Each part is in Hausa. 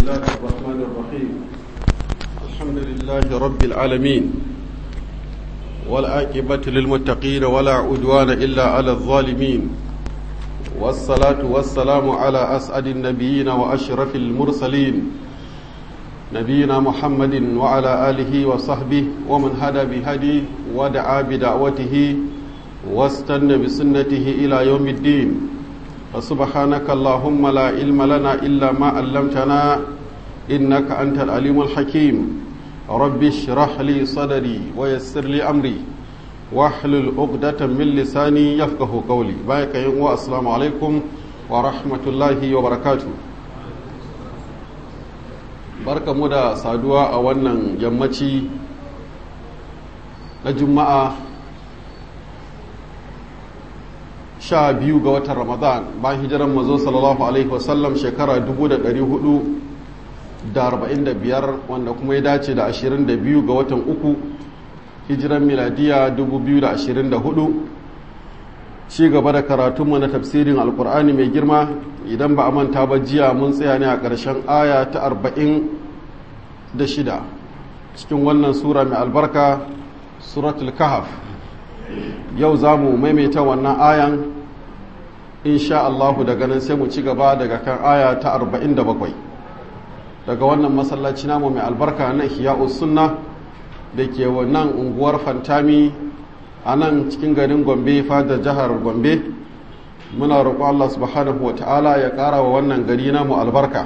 الله الرحمن الرحيم الحمد لله رب العالمين والعاقبة للمتقين ولا عدوان إلا على الظالمين والصلاة والسلام على أسعد النبيين وأشرف المرسلين نبينا محمد وعلى آله وصحبه ومن هدى بهدي ودعا بدعوته واستنى بسنته إلى يوم الدين فسبحانك اللهم لا علم لنا إلا ما علمتنا إنك أنت العليم الحكيم رب اشرح لي صدري ويسر لي أمري واحلل عقدة من لساني يفقه قولي بايك يوم السلام عليكم ورحمة الله وبركاته barka mu da saduwa a wannan yammaci na juma'a sha biyu ga watan ramadan bayan hijiran mazo sallallahu alaihi wasallam shekara 445 wanda kuma ya dace da 22 ga watan uku hijiran miladiya 2024 ci gaba da karatunmu na tafsirin alkur'ani mai girma idan ba a manta ba jiya mun tsaya ne a ƙarshen aya ta 46 cikin wannan sura mai albarka suratul kahaf yau za mu maimaita wannan ayan insha Allahu daga nan sai mu ci gaba daga kan aya ta 47 daga wannan masallaci namu mai albarka na hiya'us sunna da ke wannan unguwar fantami a nan cikin garin gombe fadar jihar gombe muna roƙo Allah subhanahu wa ta'ala ya ƙara wa wannan gari namu albarka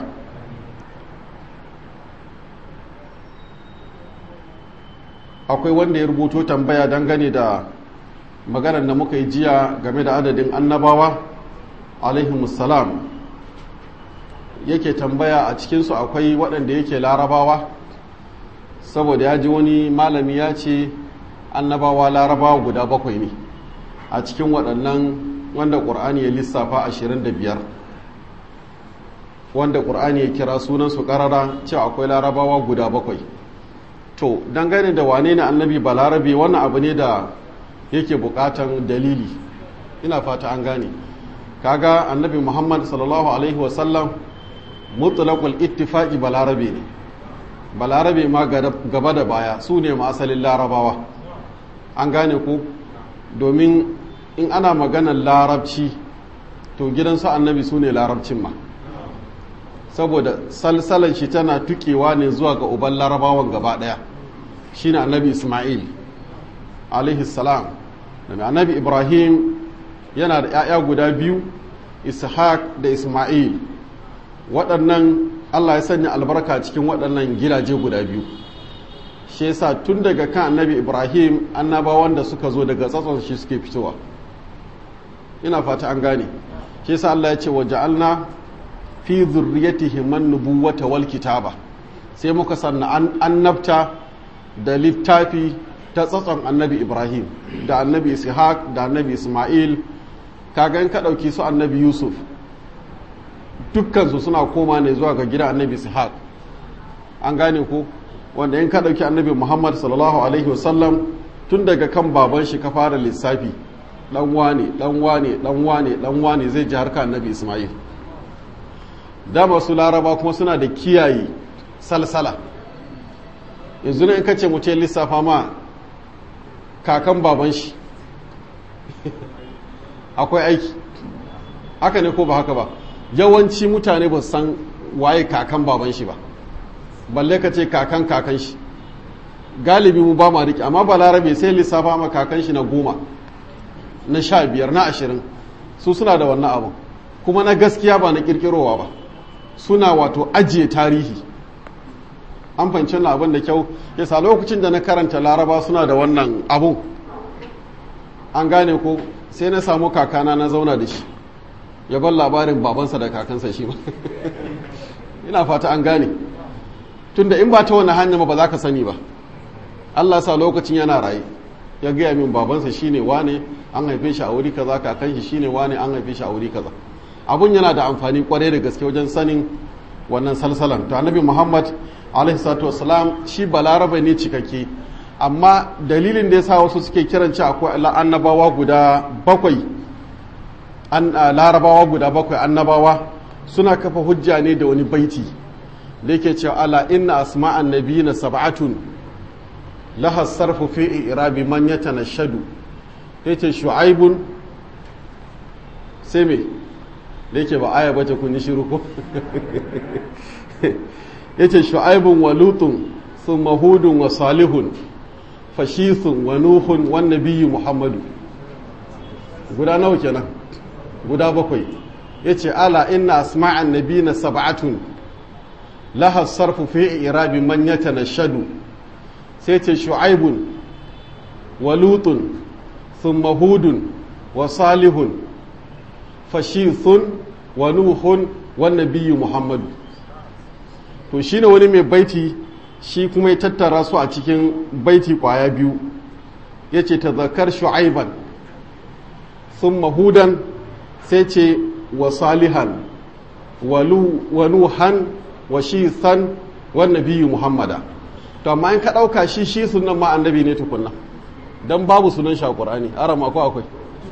akwai wanda ya rubuto tambaya dangane da maganar da muka yi jiya game da adadin annabawa alaihimussalam yake tambaya a cikinsu akwai waɗanda yake larabawa saboda ya ji wani malami ya ce annabawa larabawa guda bakwai ne a cikin waɗannan wanda ƙur'ani ya lissafa 25 wanda ƙur'ani ya kira sunansu ƙarara cewa akwai larabawa guda bakwai to dangane da wane ne annabi balarabe wannan abu ne da yake buƙatan dalili ina fata an gane kaga annabi muhammad sallallahu alaihi wasallam mutlaqul ittifaqi balarabe ne balarabe ma gaba da baya su ne ma asalin larabawa an gane ku domin in ana maganar larabci to gidansu annabi su ne larabcin ma saboda salsalan shi tana tukewa ne zuwa ga uban larabawan gaba daya shine annabi ismail alaihi salam da annabi ibrahim yana da 'ya'ya guda biyu ishaq da ismail waɗannan allah ya sanya albarka cikin waɗannan gidaje guda biyu shi yasa tun daga kan annabi ibrahim annabawan da suka zo daga tsatson shi suke fitowa ina fata an gane shi yasa allah ya ce wa ja'alna fi zurriyatihi man nubuwata wal kitaba sai muka sanna annabta da littafi ta tsatson annabi ibrahim da annabi ishaq da annabi isma'il kaga in ka ɗauki su annabi yusuf dukkansu suna koma ne zuwa ga gidan annabi ishaq an gane ko wanda in ka ɗauki annabi muhammad sallallahu alaihi wasallam tun daga kan baban shi ka fara lissafi dan wane dan wane dan wane dan wane zai ji harka annabi isma'il dama su laraba kuma suna da kiyaye salsala yanzu ne in ka ce mutum lissafa ma kakan baban shi akwai aiki haka ne ko ba haka ba yawanci mutane ba san waye kakan baban shi ba balle ka ce kakan kakan shi galibi mu ba ma riƙe amma ba larabe sai lissafa ma kakan shi na goma na sha biyar na ashirin su suna da wannan abin kuma na gaskiya ba na ƙirƙirowa ba suna wato ajiye tarihi an fahimci abin da kyau yasa lokacin da na karanta laraba suna da wannan abun an gane ko sai na samu kakana na zauna da shi ya bar labarin babansa da kakansa shi ba ina fata an gane tunda in ba ta wani hanyar ba za ka sani ba allah sa lokacin yana raye ya gaya min babansa shine wane an haife shi a wuri kaza kakan shi shine wane an haife shi a wuri kaza abun yana da amfani kwarai da gaske wajen sanin wannan salsalan to annabi muhammad alaihi salatu wasalam shi balarabe ne cikakke amma dalilin da ya sa wasu suke kiran ci akwai annabawa guda bakwai an larabawa guda bakwai annabawa suna kafa hujja ne da wani baiti da yake cewa ala inna asma'an nabiyina sab'atun laha sarfu fi irabi man yatanashadu yace shu'aibun sai me da yake ba aya bace kun yi shiru ko yace shu'aibun wa lutun thumma hudun wa salihun fashithun wa nuhun wan nabiyyu muhammadu guda nawa kenan guda bakwai yace ala inna asma'an nabiyina sab'atun laha sarfu fi irabi man yatanashadu sai ce shu'aibun wa lutun thumma hudun wa salihun fashithun wa nuhun wan nabiyyu muhammadu to shine wani mai baiti shi kuma ya tattara su a cikin baiti kwaya biyu yace tazakar shu'aiban thumma hudan sai ce wa salihan wa nuhan wa shithan wa nabiyyu muhammada to amma in ka ɗauka shi shi sunan ma annabi ne tukunna don babu sunan shi a ƙur'ani arama ko akwai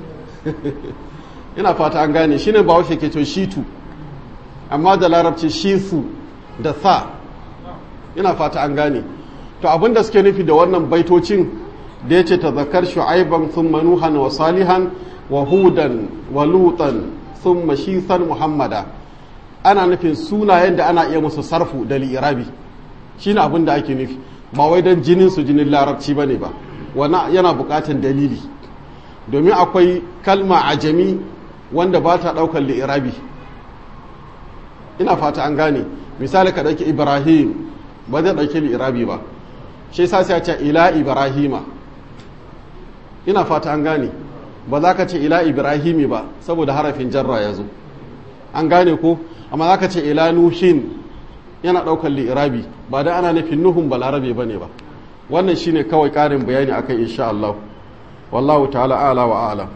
ina fata an gane shi ne ba washe ke to shitu amma da larabci shisu da sa ina fata an gane to abin da suke nufi da wannan baitocin da ya ce ta zakar shu'aiban sun manuhan wa salihan wa hudan wa lutan sun mashisan muhammada ana nufin sunayen da ana iya musu sarfu da li'irabi shi ne abin da ake nufi ba wai don jinin su jinin larabci ba ne ba wani yana bukatan dalili domin akwai kalma ajami wanda ba ta daukar li'irabi ina fata an gane misali ka ɗauki ibrahim ba zai ɗauki li'irabi ba shi sa sai ce ila ibrahima ina fata an gane ba za ka ce ila ibrahimi ba saboda harafin jarra ya zo an gane ko amma za ka ce ila nuhin yana ɗaukar li'irabi ba da ana nufin nuhun balarabe ba ne ba wannan shine kawai ƙarin bayani akan insha Allah wallahu ta'ala ala wa ala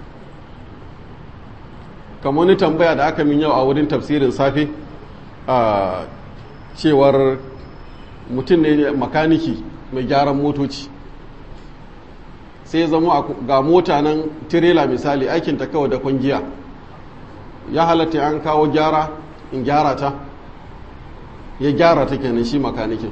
kamar wani tambaya da aka min yau a wurin tafsirin safe a cewar mutum ne makaniki mai gyaran motoci sai ya zama ga mota nan tirela misali aikinta kawai da kwangiya ya halatta an kawo gyara in gyara ta ya gyara ta kenan shi makanikin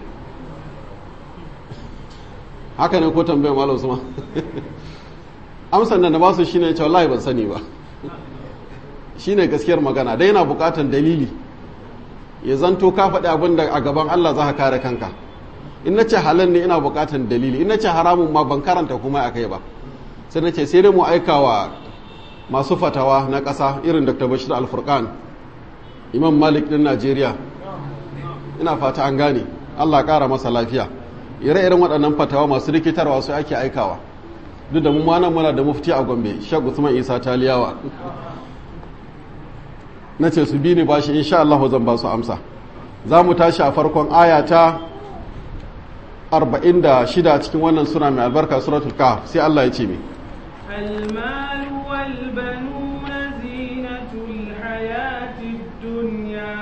haka ne ko tambayar malam suma amsan nan da ba su shine cewa wallahi ban sani ba shine gaskiyar magana dai yana bukatan dalili ya zanto ka faɗi abin da a gaban Allah za ka kare kanka in na ce halal ne ina bukatan dalili in na ce haramun ma ban karanta kuma a kai ba sai na ce sai dai mu aika wa masu fatawa na ƙasa irin dr bashir alfurkan imam malik ɗin najeriya ina fata an gane allah ƙara masa lafiya ire-iren waɗannan fatawa masu rikitarwa su ake aikawa duk da mu ma nan muna da mufti a gombe shek usman isa taliyawa na ce su bi ni bashi insha Allah zan ba su amsa za mu tashi a farkon aya ta 46 cikin wannan suna mai albarka suratul kahf sai Allah ya ce mi المال والبنون زينة الحياة الدنيا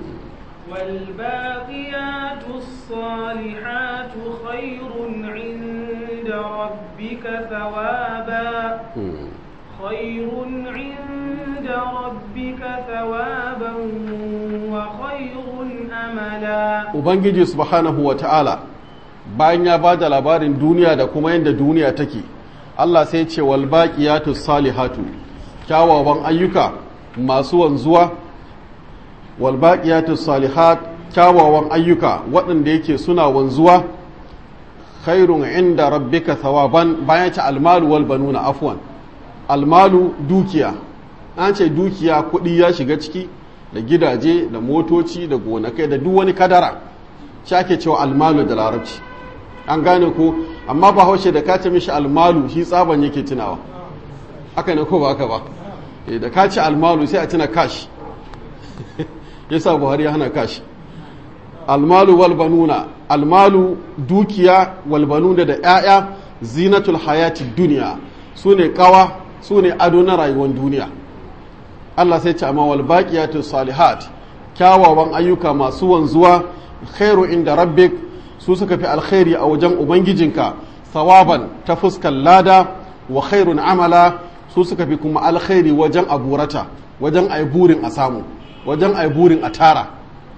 والباقيات الصالحات خير عند ربك ثوابا خير عند ربك ثوابا وخير أملا ubangiji subhanahu wa ta'ala bayan ya ba da labarin duniya da kuma yadda duniya take Allah sai ce wal baqiyatu salihatu kyawawan ayyuka masu wanzuwa wal baqiyatu salihat kyawawan ayyuka waɗanda yake suna wanzuwa khairun inda rabbika thawaban bayan ce almalu wal banuna afwan almalu dukiya an ce dukiya kuɗi ya shiga ciki da gidaje da motoci da gonakai da duk wani kadara shi ake cewa almalu da larabci an gane ko amma ba haushe da ka ce mishi almalu shi tsaban yake tunawa haka ne ko ba haka ba Eh, da ka ce almalu sai a tuna kash yasa buhari ya hana kash almalu wal banuna almalu dukiya wal banuna da 'ya'ya zinatul hayati duniya su ne kawa su ne ado na rayuwar duniya Allah sai ce amma wal baqiyatu salihat kyawawan ayyuka masu wanzuwa khairu inda rabbik su suka fi alkhairi a wajen ubangijinka sawaban ta fuskar lada wa khairun amala su suka fi kuma alkhairi wajen aburata wajen ai burin a samu wajen ai burin a tara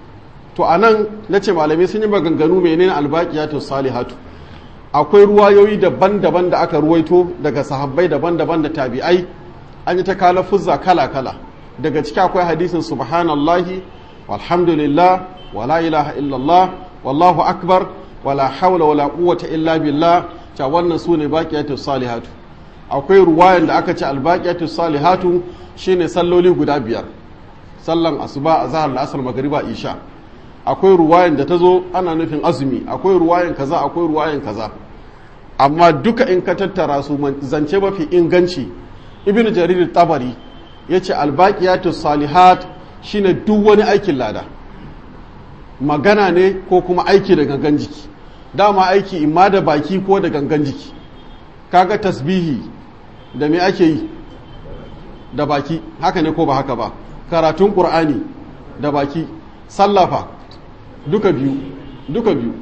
to anan nace malamai sun yi maganganu menene albaqiyatu salihatu akwai ruwayoyi daban-daban da aka ruwaito daga sahabbai daban-daban da tabi'ai an yi ta kala fuzza kala-kala daga ciki akwai hadisin subhanallahi walhamdulillah wala ilaha illallah wallahu akbar wala hawla wala quwwata illa billah ta wannan sune baqiyatu salihatu akwai ruwayan da aka ce albaqiyatu salihatu shine salloli guda biyar sallan asuba azhar la'asar magriba isha akwai ruwayan da ta zo ana nufin azumi akwai ruwayan kaza akwai ruwayan kaza amma duka in ka tattara su zance mafi inganci ibn jarir tabari ya ce albaqiyatu salihat shine duk wani aikin lada magana ne ko kuma aiki da gangan jiki dama aiki imma da baki ko da gangan jiki kaga tasbihi da me ake yi da baki haka ne ko ba haka ba karatun qur'ani da baki sallafa duka biyu duka biyu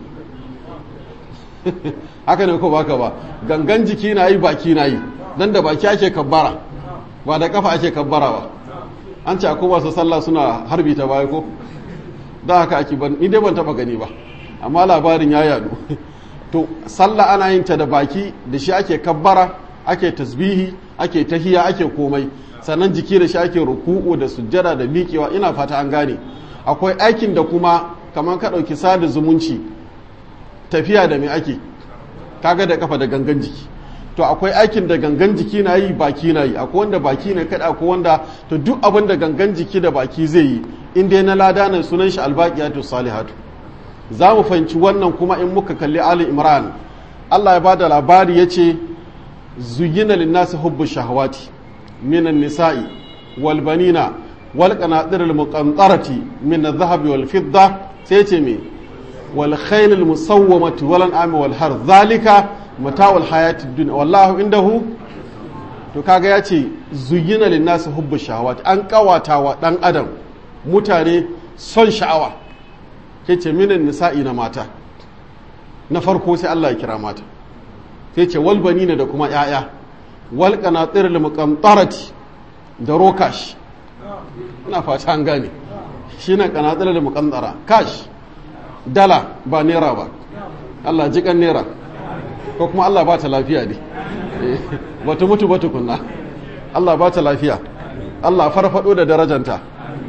haka ne ko baka ba gangan jiki na yi baki na yi dan da baki ake kabbara ba da kafa ake kabbara ba an ce akwai masu sallah suna harbi ta baya ko da haka ake ban ni dai ban taba gani ba amma labarin ya yadu to sallah ana yin ta da baki da shi ake kabbara ake tasbihi ake tahiya ake komai sannan jiki da shi ake ruku'u da sujjada da miƙewa ina fata an gane akwai aikin da kuma kamar ka ɗauki sada zumunci tafiya da mai ake kaga da kafa da gangan jiki to akwai aikin da gangan jiki na yi baki na yi akwai wanda baki na kada akwai wanda to duk abin da gangan jiki da baki zai yi in dai na lada nan sunan shi albaqiyatu salihatu za mu fahimci wannan kuma in muka kalli ali imran Allah ya bada labari yace zuyina linnasi hubbu shahawati minan nisa'i wal banina wal qanatir al muqantarati min adh-dhahabi wal fidda sai ce me wal khayl al musawwamati wal an'ami wal har zalika mata'ul hayati dunya wallahu indahu to kaga yace zuyina linnasi hubbu shahawati an kawata wa dan adam mutane son sha'awa yace minan nisa'i na mata na farko sai Allah ya kira mata sai ce wal banina da kuma yaya wal qanatir al muqantarati da rokash ina fata an gane shine qanatir al muqantara kash dala ba naira ba Allah ji kan naira ko kuma Allah ba ta lafiya ne ba ta mutu ba tukunna Allah ba ta lafiya Allah farfado da darajanta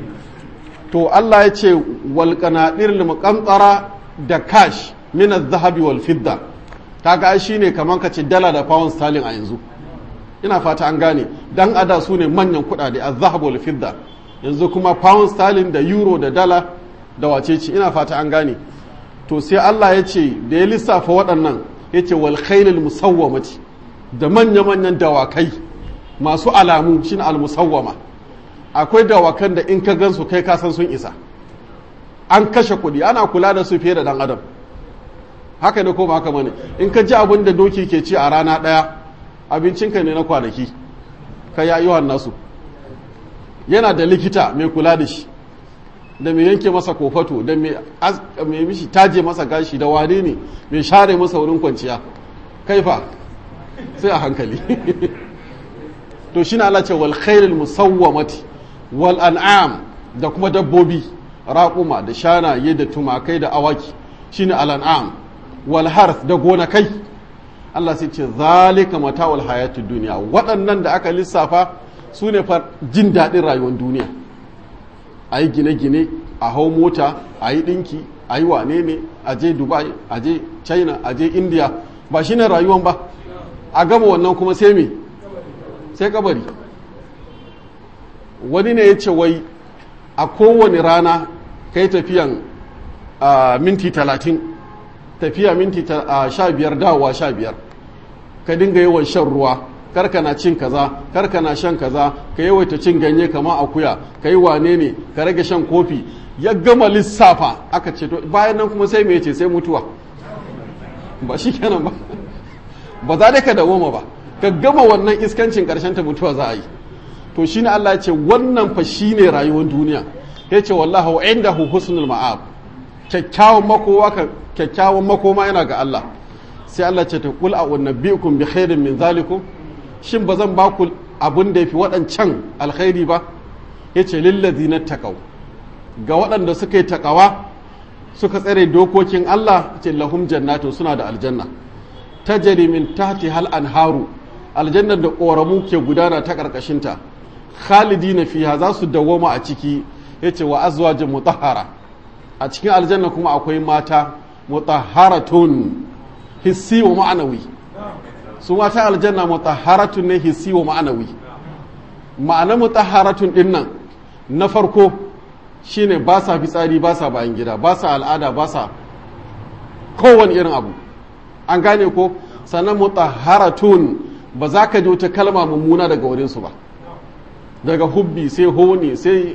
to Allah ya ce wal qanatir al muqantara da kash min az-zahabi wal fidda kaga shine kaman ka ce dala da pound sterling a yanzu ina fata an gane dan ada su ne manyan kuɗaɗe az-zahab wal fidda yanzu kuma pound sterling da euro da dala da wacece ina fata an gane to sai Allah ya ce da ya lissafa waɗannan ya ce wal khailul musawwamati da manya manyan dawakai masu alamu shine al musawwama akwai dawakan da in ka gansu kai ka san sun isa an kashe kuɗi ana kula da su fiye da dan adam haka ne ko ba haka bane in ka ji abin da doki ke ci a rana ɗaya abincinka ne na kwanaki ka ya yi nasu yana da likita mai kula da shi da mai yanke masa kofato da mai mishi taje masa gashi da wane ne mai share masa wurin kwanciya kaifa sai a hankali to shi na Allah ce wal khairul musawwamati wal an'am da kuma dabbobi raƙuma da shanaye da tumakai da awaki shine al an'am wal harth da gonakai Allah sai ce zalika mata'ul hayatud duniya waɗannan da aka lissafa su ne fa jin daɗin rayuwar duniya a yi gine-gine a hau mota a yi ɗinki a yi wane ne a je dubai a je china a je india ba shi ne rayuwan ba a gama wannan kuma sai me sai kabari wani ne ya ce wai a kowane rana kai tafiyan minti talatin tafiya minti sha biyar dawowa sha biyar ka dinga yawan shan ruwa karka na cin kaza karka na shan kaza ka yawaita cin ganye kama akuya ka yi wane ne ka rage shan kofi ya gama lissafa aka ce to bayan nan kuma sai me ce sai mutuwa ba shi kenan ba ba za da ka dawoma ba ka gama wannan iskancin karshen ta mutuwa za a yi to shine Allah ya ce wannan fa shine rayuwar duniya ya ce wallahu indahu husnul ma'ab kyakkyawan makowa ka kyakkyawan makoma yana ga Allah sai Allah ce ta kul a unabbiukum bi khairin min zalikum shin ba zan ba ku abin da yafi waɗancan alkhairi ba yace lillazina taqaw ga waɗanda suka yi takawa suka tsare dokokin Allah ce lahum jannatun suna da aljanna tajri min tahti hal anharu aljannar da ƙoramu ke gudana ta ƙarƙashinta khalidina fiha za su dawoma a ciki yace wa azwajin mutahhara a cikin aljanna kuma akwai mata mutahharatun hissi wa ma'anawi su mata aljanna mutahharatun ne hissi wa ma'anawi ma'ana mutahharatun din nan na farko shine ba sa fitsari ba sa bayan gida ba sa al'ada ba sa kowane irin abu an gane ko sannan mutahharatun ba za ka ji wata kalma mummuna daga wurinsu ba daga hubbi sai honi sai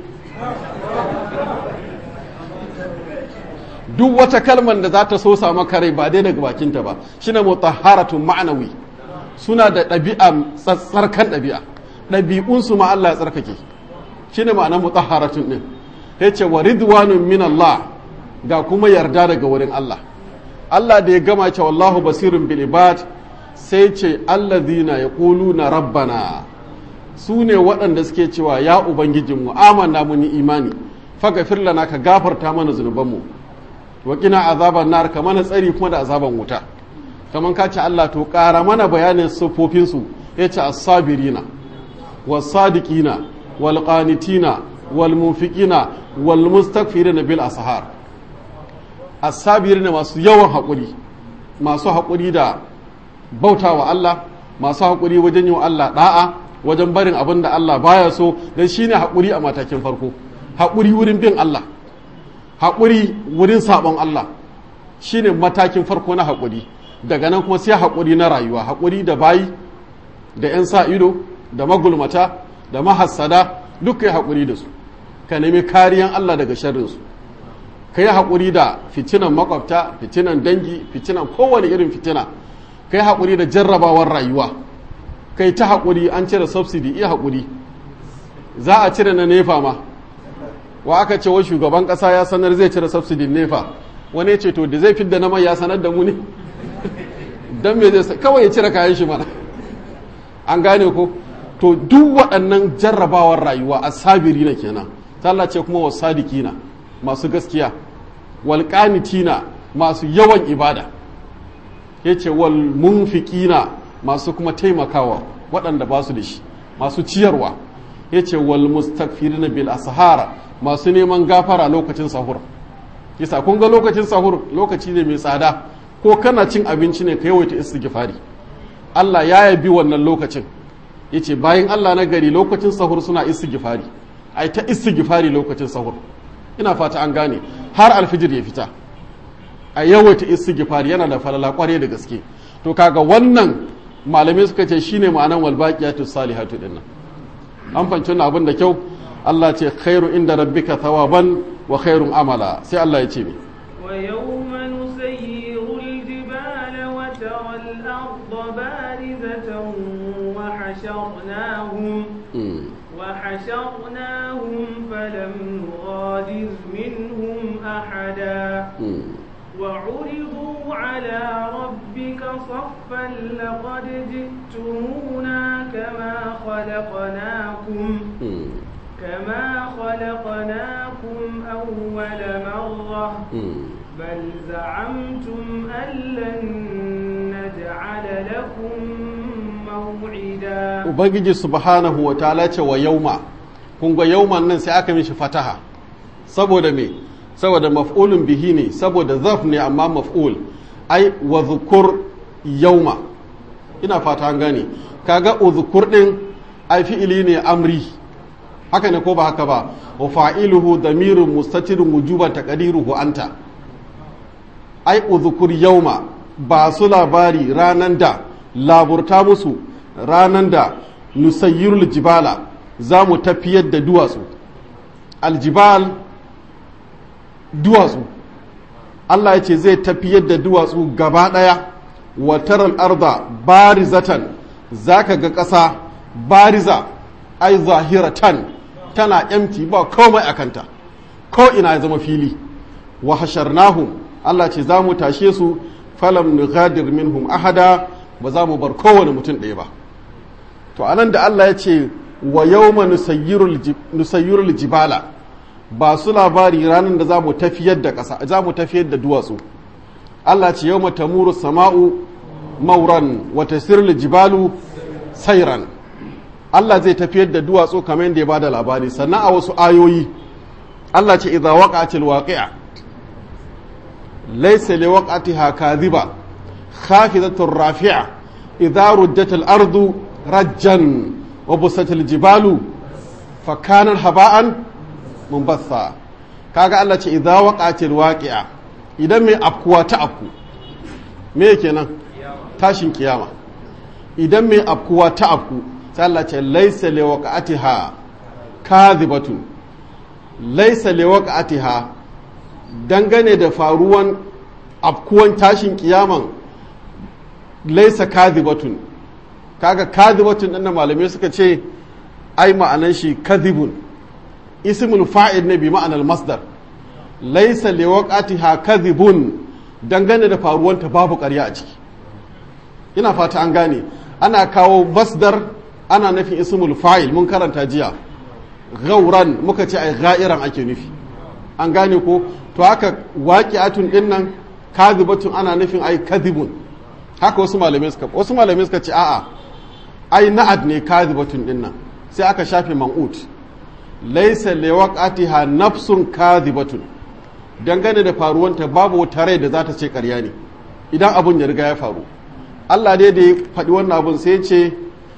duk wata kalmar da za ta so sama kare ba dai daga bakinta ba shine mutahharatun ma'anawi suna da ɗabi'a tsatsarkan ɗabi'a ɗabi'unsu ma Allah ya tsarkake shine ma'anar mutahharatun din yace wa ridwanun min Allah ga kuma yarda daga wurin Allah Allah da ya gama ce wallahu basirun bil ibad sai ce alladhina yaquluna rabbana su ne waɗanda suke cewa ya ubangijinmu amanna mun yi imani faghfir lana ka gafarta mana zunubanmu wa qina azaban nar ka mana tsari kuma da azaban wuta kaman ka ce Allah to ƙara mana bayanin sifofin su yace as-sabirina was-sadiqina wal-qanitina wal-munfiqina wal-mustaghfirina bil ashar as-sabirina masu yawan haƙuri masu haƙuri da bautawa Allah masu haƙuri wajen yi wa Allah da'a wajen barin abin da Allah baya so dan shine haƙuri a matakin farko haƙuri wurin bin Allah haƙuri wurin sabon Allah shine matakin farko na haƙuri daga nan kuma sai haƙuri na rayuwa haƙuri da bayi da 'yan sa ido da magulmata da mahassada duk kai haƙuri da su ka nemi kariyan Allah daga sharrinsu ka yi haƙuri da fitinan makwabta fitinan dangi fitinan kowane irin fitina ka yi haƙuri da jarrabawar rayuwa ka yi ta haƙuri an cire subsidy iya haƙuri za a cire na nefa ma wa aka ce wa shugaban ƙasa ya sanar zai cire subsidy nefa wani ce to da zai fidda na mai ya sanar da mu ne don me zai kawai ya cire kayan shi mana an gane ko to duk waɗannan jarrabawar rayuwa a sabiri na kenan Allah ce kuma wasadikina masu gaskiya walƙanitina masu yawan ibada ya ce wal munfiqina masu kuma taimakawa waɗanda ba su da shi masu ciyarwa ya ce wal mustakfirina bil ashara masu neman gafara lokacin sahur yasa kun ga lokacin sahur lokaci ne mai tsada ko kana cin abinci ne ka yawaita istighfari Allah ya yabi wannan lokacin yace bayan Allah na gari lokacin sahur suna istighfari ai ta istighfari lokacin sahur ina fata an gane har alfijir ya fita a yawaita istighfari yana da falala kware da gaske to kaga wannan malamai suka ce shine ma'anan wal baqiyatu salihatu dinnan an fanci wannan abin da kyau Allah ce khairu inda rabbika thawaban wa khairun amala sai Allah ya ce mi wa yawma nusayyiru al-jibala wa tara al-ardha barizatan wa hasharnahum وحشرناهم فلم نغادر منهم أحدا وعرضوا على ربك صفا لقد جئتمونا كما خلقناكم كما خلقناكم أول مرة بل زعمتم أن لن نجعل لكم موعدا Ubangiji subhanahu wa ta'ala ce wa yauma kun ga yauman nan sai aka mishi fataha saboda me saboda maf'ulun bihi ne saboda zaf ne amma maf'ul ai wa zukur yauma ina fata an gane kaga uzkur din ai fi'ili ne amri haka ne ko ba haka ba wa fa'iluhu damirun mustatirun wujuban taqdiruhu anta ai uzkur yauma ba su labari ranan da laburta musu ranan da nusayyirul jibala za mu tafiyar da duwatsu aljibal duwatsu Allah ya ce zai tafiyar da duwatsu gaba ɗaya wataral arda barizatan za ka ga ƙasa bariza ai zahiratan tana empty ba komai a kanta ko ina ya zama fili wa hasharnahum Allah ce za mu tashe su falam nughadir minhum ahada ba za mu bar kowane mutum ɗaya ba to anan da Allah ya ce wa yawma nusayyirul jibala ba su labari ranar da za mu tafiyar da ƙasa za mu tafiyar da duwatsu Allah ce yau tamuru sama'u mauran wata sirli jibalu sairan Allah zai tafiyar da duwatsu kamar yadda ya ba da labari sannan a wasu ayoyi Allah ce idza waqa'atil waqi'a laysa li waqa'atiha kadhiba khafidatur rafi'a idza rujjatil ardu rajjan wa busatil jibalu fa kanat haba'an munbatha kaga Allah ce idza waqa'atil waqi'a idan mai afkuwa ta afku me kenan tashin kiyama idan mai afkuwa ta afku sai Allah ce laysa li waqa'atiha kadhibatun laysa li waqa'atiha dangane da faruwan afkuwan tashin kiyaman laysa kadhibatun kaga kadhibatun din malamai suka ce ai ma'anan shi kadhibun ismul fa'il ne bi ma'anar masdar laisa liwaqatiha kadhibun dangane da faruwanta babu ƙarya a ciki ina fata an gane ana kawo masdar ana nufin ismul fa'il mun karanta jiya gauran muka ce ai ga'iran ake nufi an gane ko to haka waqi'atun din nan kadhibatun ana nufin ai kadhibun haka wasu malamai suka wasu malamai suka ce a'a ai na'ad ne kadhibatun din nan sai aka shafe man'ut laisa liwaqatiha nafsun kadhibatun dangane da faruwanta babu wata rai da za ta ce karya ne idan abun ya riga ya faru Allah dai da ya faɗi wannan abun sai ya ce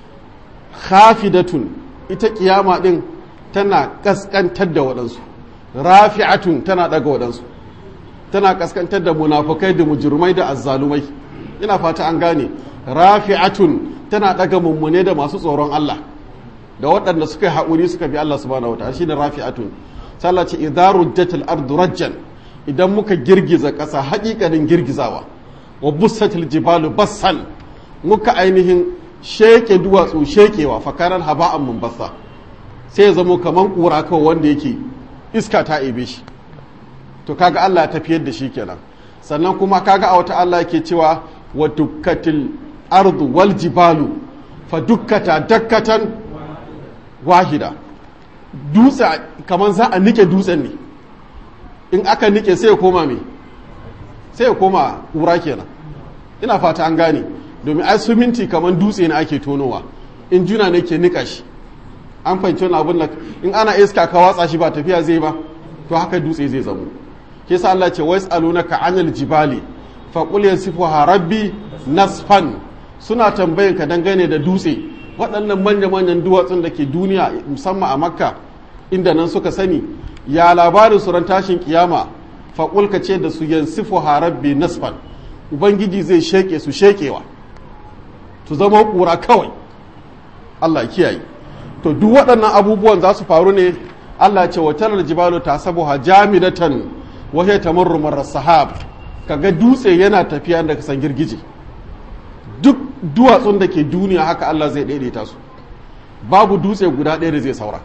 khafidatun ita kiyama din tana kaskantar da waɗansu rafi'atun tana ɗaga waɗansu tana kaskantar da munafukai da mujurmai da azzalumai ina fata an gane rafi'atun tana ɗaga mummune da masu tsoron Allah da waɗanda suka yi haƙuri suka bi Allah subhanahu wataala shine rafi'atun sallah ce idza rujjatil ardu rajjan idan muka girgiza ƙasa haƙiƙanin girgizawa wa bussatil jibalu bassan muka ainihin sheke duwatsu shekewa fakaran haba'an munbassa sai ya zamo kaman ƙura kawai wanda yake iska ta ebe shi to kaga Allah ya tafiyar da shi kenan sannan kuma kaga a wata Allah yake cewa wa dukkatil ardu wal jibalu fa dukkata dakkatan wahida dutse kamar za a nike dutsen ne in aka nike sai ya koma me sai ya koma ƙura kenan ina fata an gane domin ai suminti kamar dutse ne ake tonowa in juna ne ke nika shi an fahimci wani abin da in ana iska ka watsa shi ba tafiya zai ba to haka dutse zai zamo ke sa Allah ce wais alunaka anil jibali fa qul yansifuha rabbi nasfan suna tambayan ka dangane da dutse waɗannan manya-manyan duwatsun da ke duniya musamman a makka inda nan suka sani ya labarin su ran tashin kiyama faƙul ka ce da su yansifu harabbi nasfan ubangiji zai sheke su shekewa su zama ƙura kawai allah kiyaye to duk waɗannan abubuwan za su faru ne allah ce wa talar jibalu ta sabuha jamidatan wa hiya tamurru marra sahab kaga dutse yana tafiya da kasan girgije duk duwatsun da ke duniya haka Allah zai daidaita su babu dutse guda ɗaya da zai saura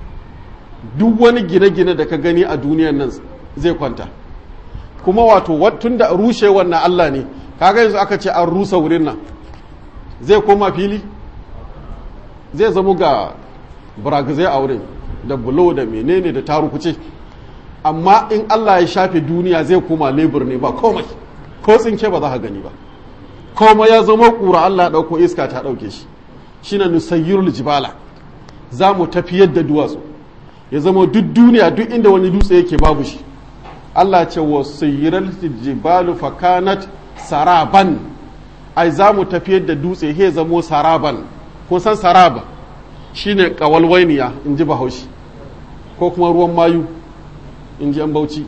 duk wani gine-gine da ka gani a duniyan nan zai kwanta kuma wato tun da rushe wannan Allah ne kaga yanzu aka ce an rusa wurin nan zai koma fili zai zama ga buragazai a wurin da bulo da menene da tarukuce amma in Allah ya shafe duniya zai koma lebur ne ba komai ko tsinke ba za ka gani ba kuma ya zama ƙura Allah ɗauko iska ta ɗauke shi shi na nusayyirul jibala za mu tafiyar da duwatsu ya zama duk duniya duk inda wani dutse yake babu shi Allah ce wa sayyiral jibalu fakanat saraban ai za mu tafiyar da dutse he zamo saraban kun san saraba shine kawalwainiya in ji bahaushe ko kuma ruwan mayu in ji an bauchi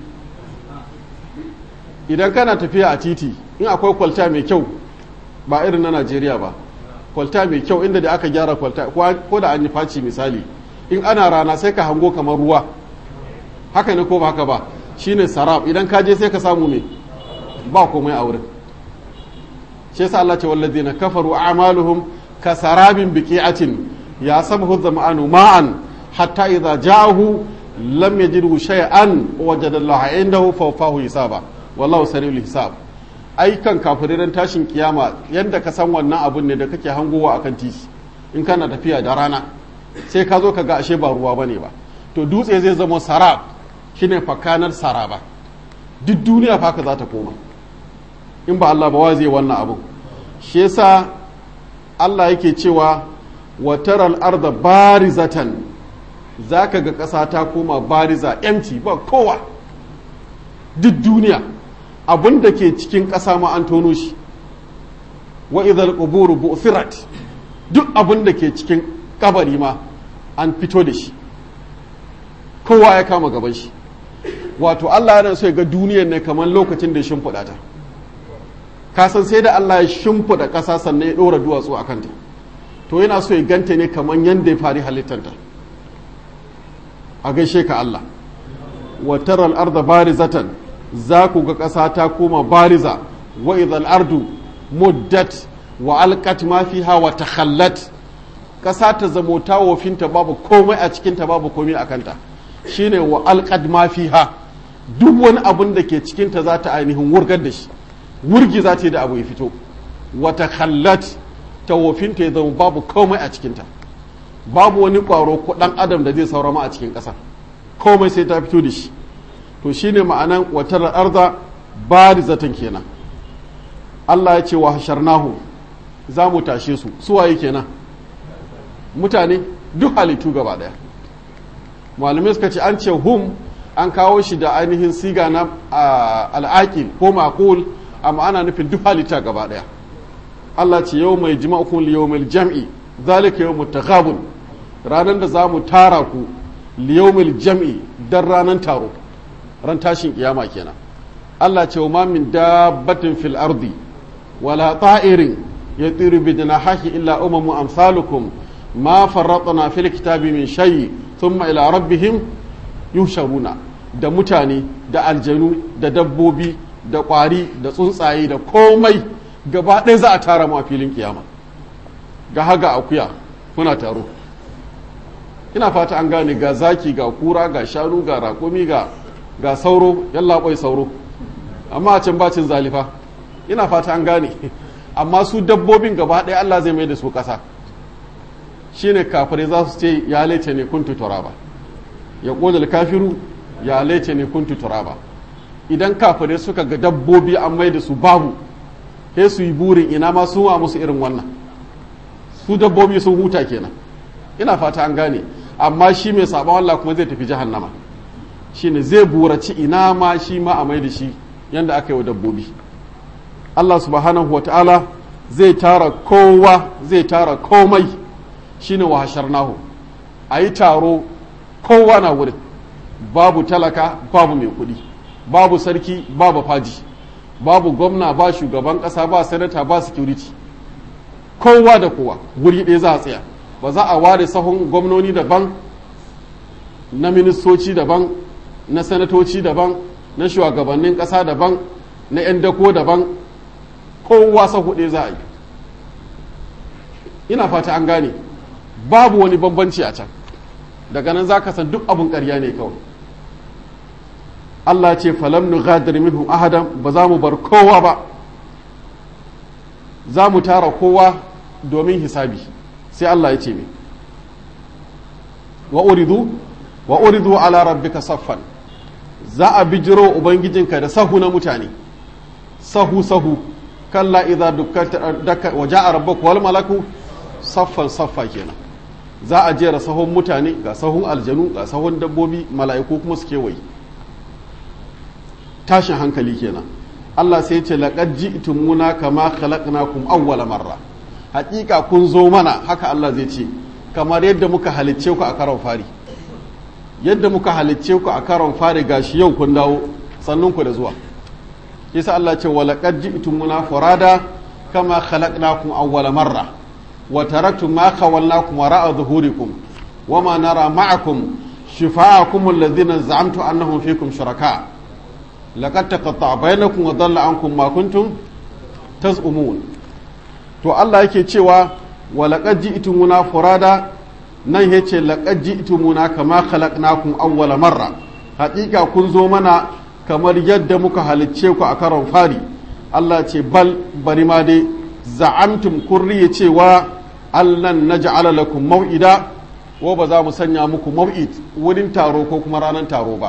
idan kana tafiya a titi in akwai kwalta mai kyau ba irin na najeriya ba kwalta mai kyau inda da aka gyara kwalta ko da an yi faci misali in ana rana sai ka hango kamar ruwa haka ne ko ba haka ba shine sarab idan ka je sai ka samu me ba komai a wurin shi yasa Allah ce wallazina kafaru a'maluhum ka sarabin biqi'atin ya sabahu zama'anu ma'an hatta idza ja'ahu lam yajidhu shay'an wajada Allah indahu fawfahu hisaba wallahu sari'ul hisab aikan kafirin tashin kiyama yadda ka san wannan abun ne da kake hangowa akan titi in kana tafiya da rana sai ka zo ka ga ashe ba ruwa bane ba to dutse zai zama sarab shine fakanar saraba duk duniya fa ka za ta koma in ba Allah ba wa zai wannan abu shi yasa Allah yake cewa wa taral arda barizatan zaka ga ƙasa ta koma bariza empty ba kowa duk duniya abin da ke cikin ƙasa ma an tono shi wa idhal quburu bu'thirat duk abin da ke cikin kabari ma an fito da shi kowa ya kama gaban shi wato Allah yana so ya ga duniyar ne kamar lokacin da ya shimfiɗa ta kasan sai da Allah ya shimfiɗa ƙasa sannan ya ɗora duwatsu a kanta to yana so ya ganta ne kamar yadda ya fari halittanta a gaishe ka Allah wa taral arda barizatan za ku ga ƙasa ta koma bariza wa idhal ardu muddat wa alqat ma fiha wa takhallat ƙasa ta zamo ta wofinta babu komai a cikinta babu komai a kanta shine wa alqad ma fiha duk wani abun da ke cikinta za ta ainihin wurgar da shi wurgi za ta yi da abu ya fito wa takhallat ta wofinta ya zama babu komai a cikinta babu wani ƙwaro ko ɗan adam da zai saurama a cikin ƙasa komai sai ta fito da shi to shine ma'anan watar arza barizatan kenan Allah ya ce wa hasharnahu za mu tashe su suwaye kenan mutane duk halittu gaba daya malamai suka ce an ce hum an kawo shi da ainihin siga na al'aqil ko maqul amma ana nufin duk halitta gaba daya Allah ce yau mai jima'ukun liyawmil jam'i zalika yawmut taghabun ranar da za mu tara ku liyawmil jam'i dan ranar taro ran tashin kiyama kenan Allah ce wa min dabbatin fil ardi wala ta'irin yatiru bi janahihi illa umamu amsalukum ma farratna fil kitabi min shay thumma ila rabbihim yusharuna da mutane da aljanu da dabbobi da kwari da tsuntsaye da komai gaba ɗaya za a tara mu a filin kiyama ga haga akuya kuna taro ina fata an gane ga zaki ga kura ga shanu ga raƙumi ga ga sauro yalla bai sauro amma a can bacin zalifa ina fata an gane amma su dabbobin gaba ɗaya Allah zai mai da su ƙasa shine kafirai za su ce ya laice ne kuntu turaba ya ƙodal kafiru ya laice ne kuntu turaba idan kafirai suka ga dabbobi an mai da su babu sai su yi burin ina ma sun wa musu irin wannan su dabbobi sun huta kenan ina fata an gane amma shi mai sabon Allah kuma zai tafi jahannama shine zai buraci ina ma shi ma a mai da shi yanda aka yi wa dabbobi Allah subhanahu wa ta'ala zai tara kowa zai tara komai shine wa hasharnahu a yi taro kowa na wurin babu talaka babu mai kuɗi babu sarki babu faji babu gwamna ba shugaban ƙasa ba sanata ba security kowa da kowa wuri ɗaya za a tsaya ba za a ware sahun gwamnoni daban na ministoci daban na sanatoci daban na shugabannin ƙasa daban na 'yan dako daban kowa sahu ɗaya za a yi ina fata an gane babu wani bambanci a can daga nan za ka san duk abin ƙarya ne kawai Allah ce falam nu gadir minhum ahadan ba za mu bar kowa ba za mu tara kowa domin hisabi sai Allah ya ce me wa uridu wa uridu ala rabbika saffan za a bijiro ubangijinka da sahu na mutane sahu sahu kalla idza dukkata wa ja'a rabbuka wal malaku saffan saffa kenan za a jera sahun mutane ga sahun aljanu ga sahun dabbobi mala'iku kuma su kewaye tashin hankali kenan Allah sai ce laqad ji'tumuna kama khalaqnakum awwala marra hakika kun zo mana haka Allah zai ce kamar yadda muka halicce ku a karon fari yadda muka halicce ku a karon fari gashi yau kun dawo sannun ku da zuwa yasa Allah ce wa laqad ji'tumuna furada kama khalaqnakum awwala marra wa taraktum ma khawalnakum wara'a zuhurikum wama nara ma'akum shifa'akum alladhina za'amtu annahum fikum shuraka laqad taqatta'a bainakum wa dhalla ankum ma kuntum taz'umun to Allah yake cewa wa laqad ji'tumuna furada nan yace laqad ji'tumuna kama khalaqnakum awwala marra haƙiƙa kun zo mana kamar yadda muka halicce ku a karon fari Allah ce bal bari ma dai za'amtum kurriye cewa allan naj'ala lakum maw'ida wa ba za mu sanya muku maw'id wurin taro ko kuma ranar taro ba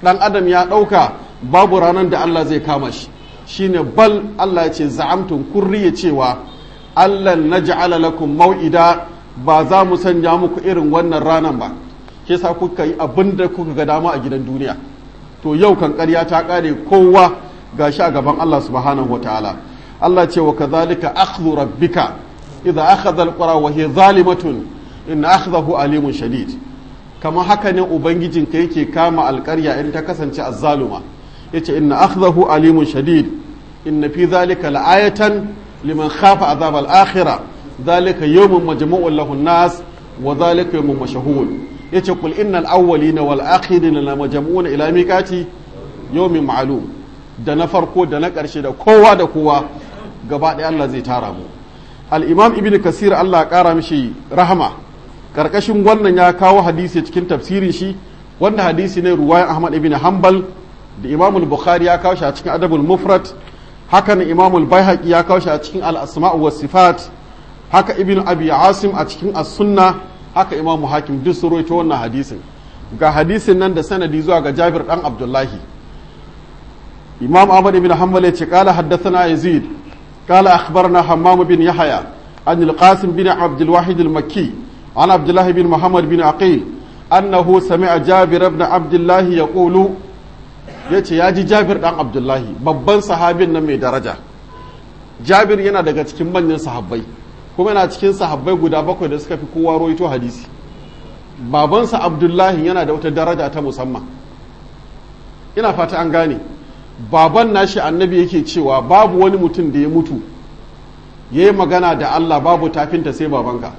dan adam ya ɗauka babu ranar da Allah zai kama shi shine bal Allah ya ce za'amtun kurriye cewa Allah naj'ala lakum mau'ida ba za mu sanya muku irin wannan ranar ba ke sa kuka yi abin da kuka ga dama a gidan duniya to yau kan ƙarya ta ƙare kowa gashi a gaban Allah subhanahu wataala Allah ce wa kadhalika akhdhu rabbika idza akhadha alqura wa hiya zalimatun inna akhdahu alimun shadid kamar haka ne ubangijinka yake kama alƙarya in ta kasance azzaluma yace inna akhdahu alimun shadid inna fi dhalika la'ayatan liman khafa azab al-akhirah dhalika yawmun majmu'un lahu an-nas wa dhalika yawmun mashhur yace kul innal awwalina wal akhirina la majmu'una ila miqati yawmin ma'lum da na farko da na ƙarshe da kowa da kowa gaba ɗaya Allah zai tara mu al-imam ibnu kasir Allah ya ƙara mishi rahama karkashin wannan ya kawo hadisi cikin tafsirin shi wanda hadisi ne ruwayan Ahmad ibn Hanbal da Imam al-Bukhari ya kawo shi a cikin Adabul Mufrad haka ne Imam al-Baihaqi ya kawo shi a cikin al-Asma' wa Sifat haka Ibn Abi Asim a cikin As-Sunna haka Imam Hakim duk su rawaito wannan hadisin ga hadisin nan da sanadi zuwa ga Jabir dan Abdullahi Imam Ahmad ibn Hanbal ya ce qala haddathana Yazid qala akhbarna Hammam bin Yahya an al-Qasim bin Abdul Wahid al-Makki عن عبد الله بن محمد بن عقيل أنه سمع جابر بن عبد الله يقول yace ya ji Jabir dan Abdullahi babban sahabin nan mai daraja Jabir yana daga cikin manyan sahabbai kuma yana cikin sahabbai guda bakwai da suka fi kowa roito hadisi babansa Abdullahi yana da wata daraja ta musamman ina fata an gane baban nashi annabi yake cewa babu wani mutum da ya mutu ya yi magana da Allah babu tafinta sai babanka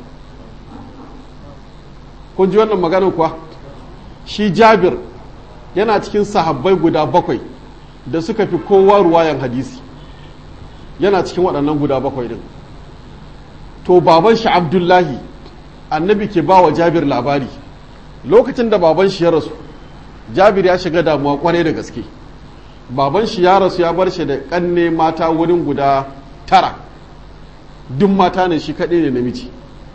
kun ji wannan maganar kuwa shi jabir yana cikin sahabbai guda bakwai da suka fi kowa ruwayan hadisi yana cikin waɗannan guda bakwai din to baban shi abdullahi annabi ke ba wa jabir labari lokacin da baban shi ya rasu jabir ya shiga damuwa kwarai da gaske baban shi ya rasu ya bar shi da ƙanne mata wurin guda tara duk mata ne shi kaɗai ne namiji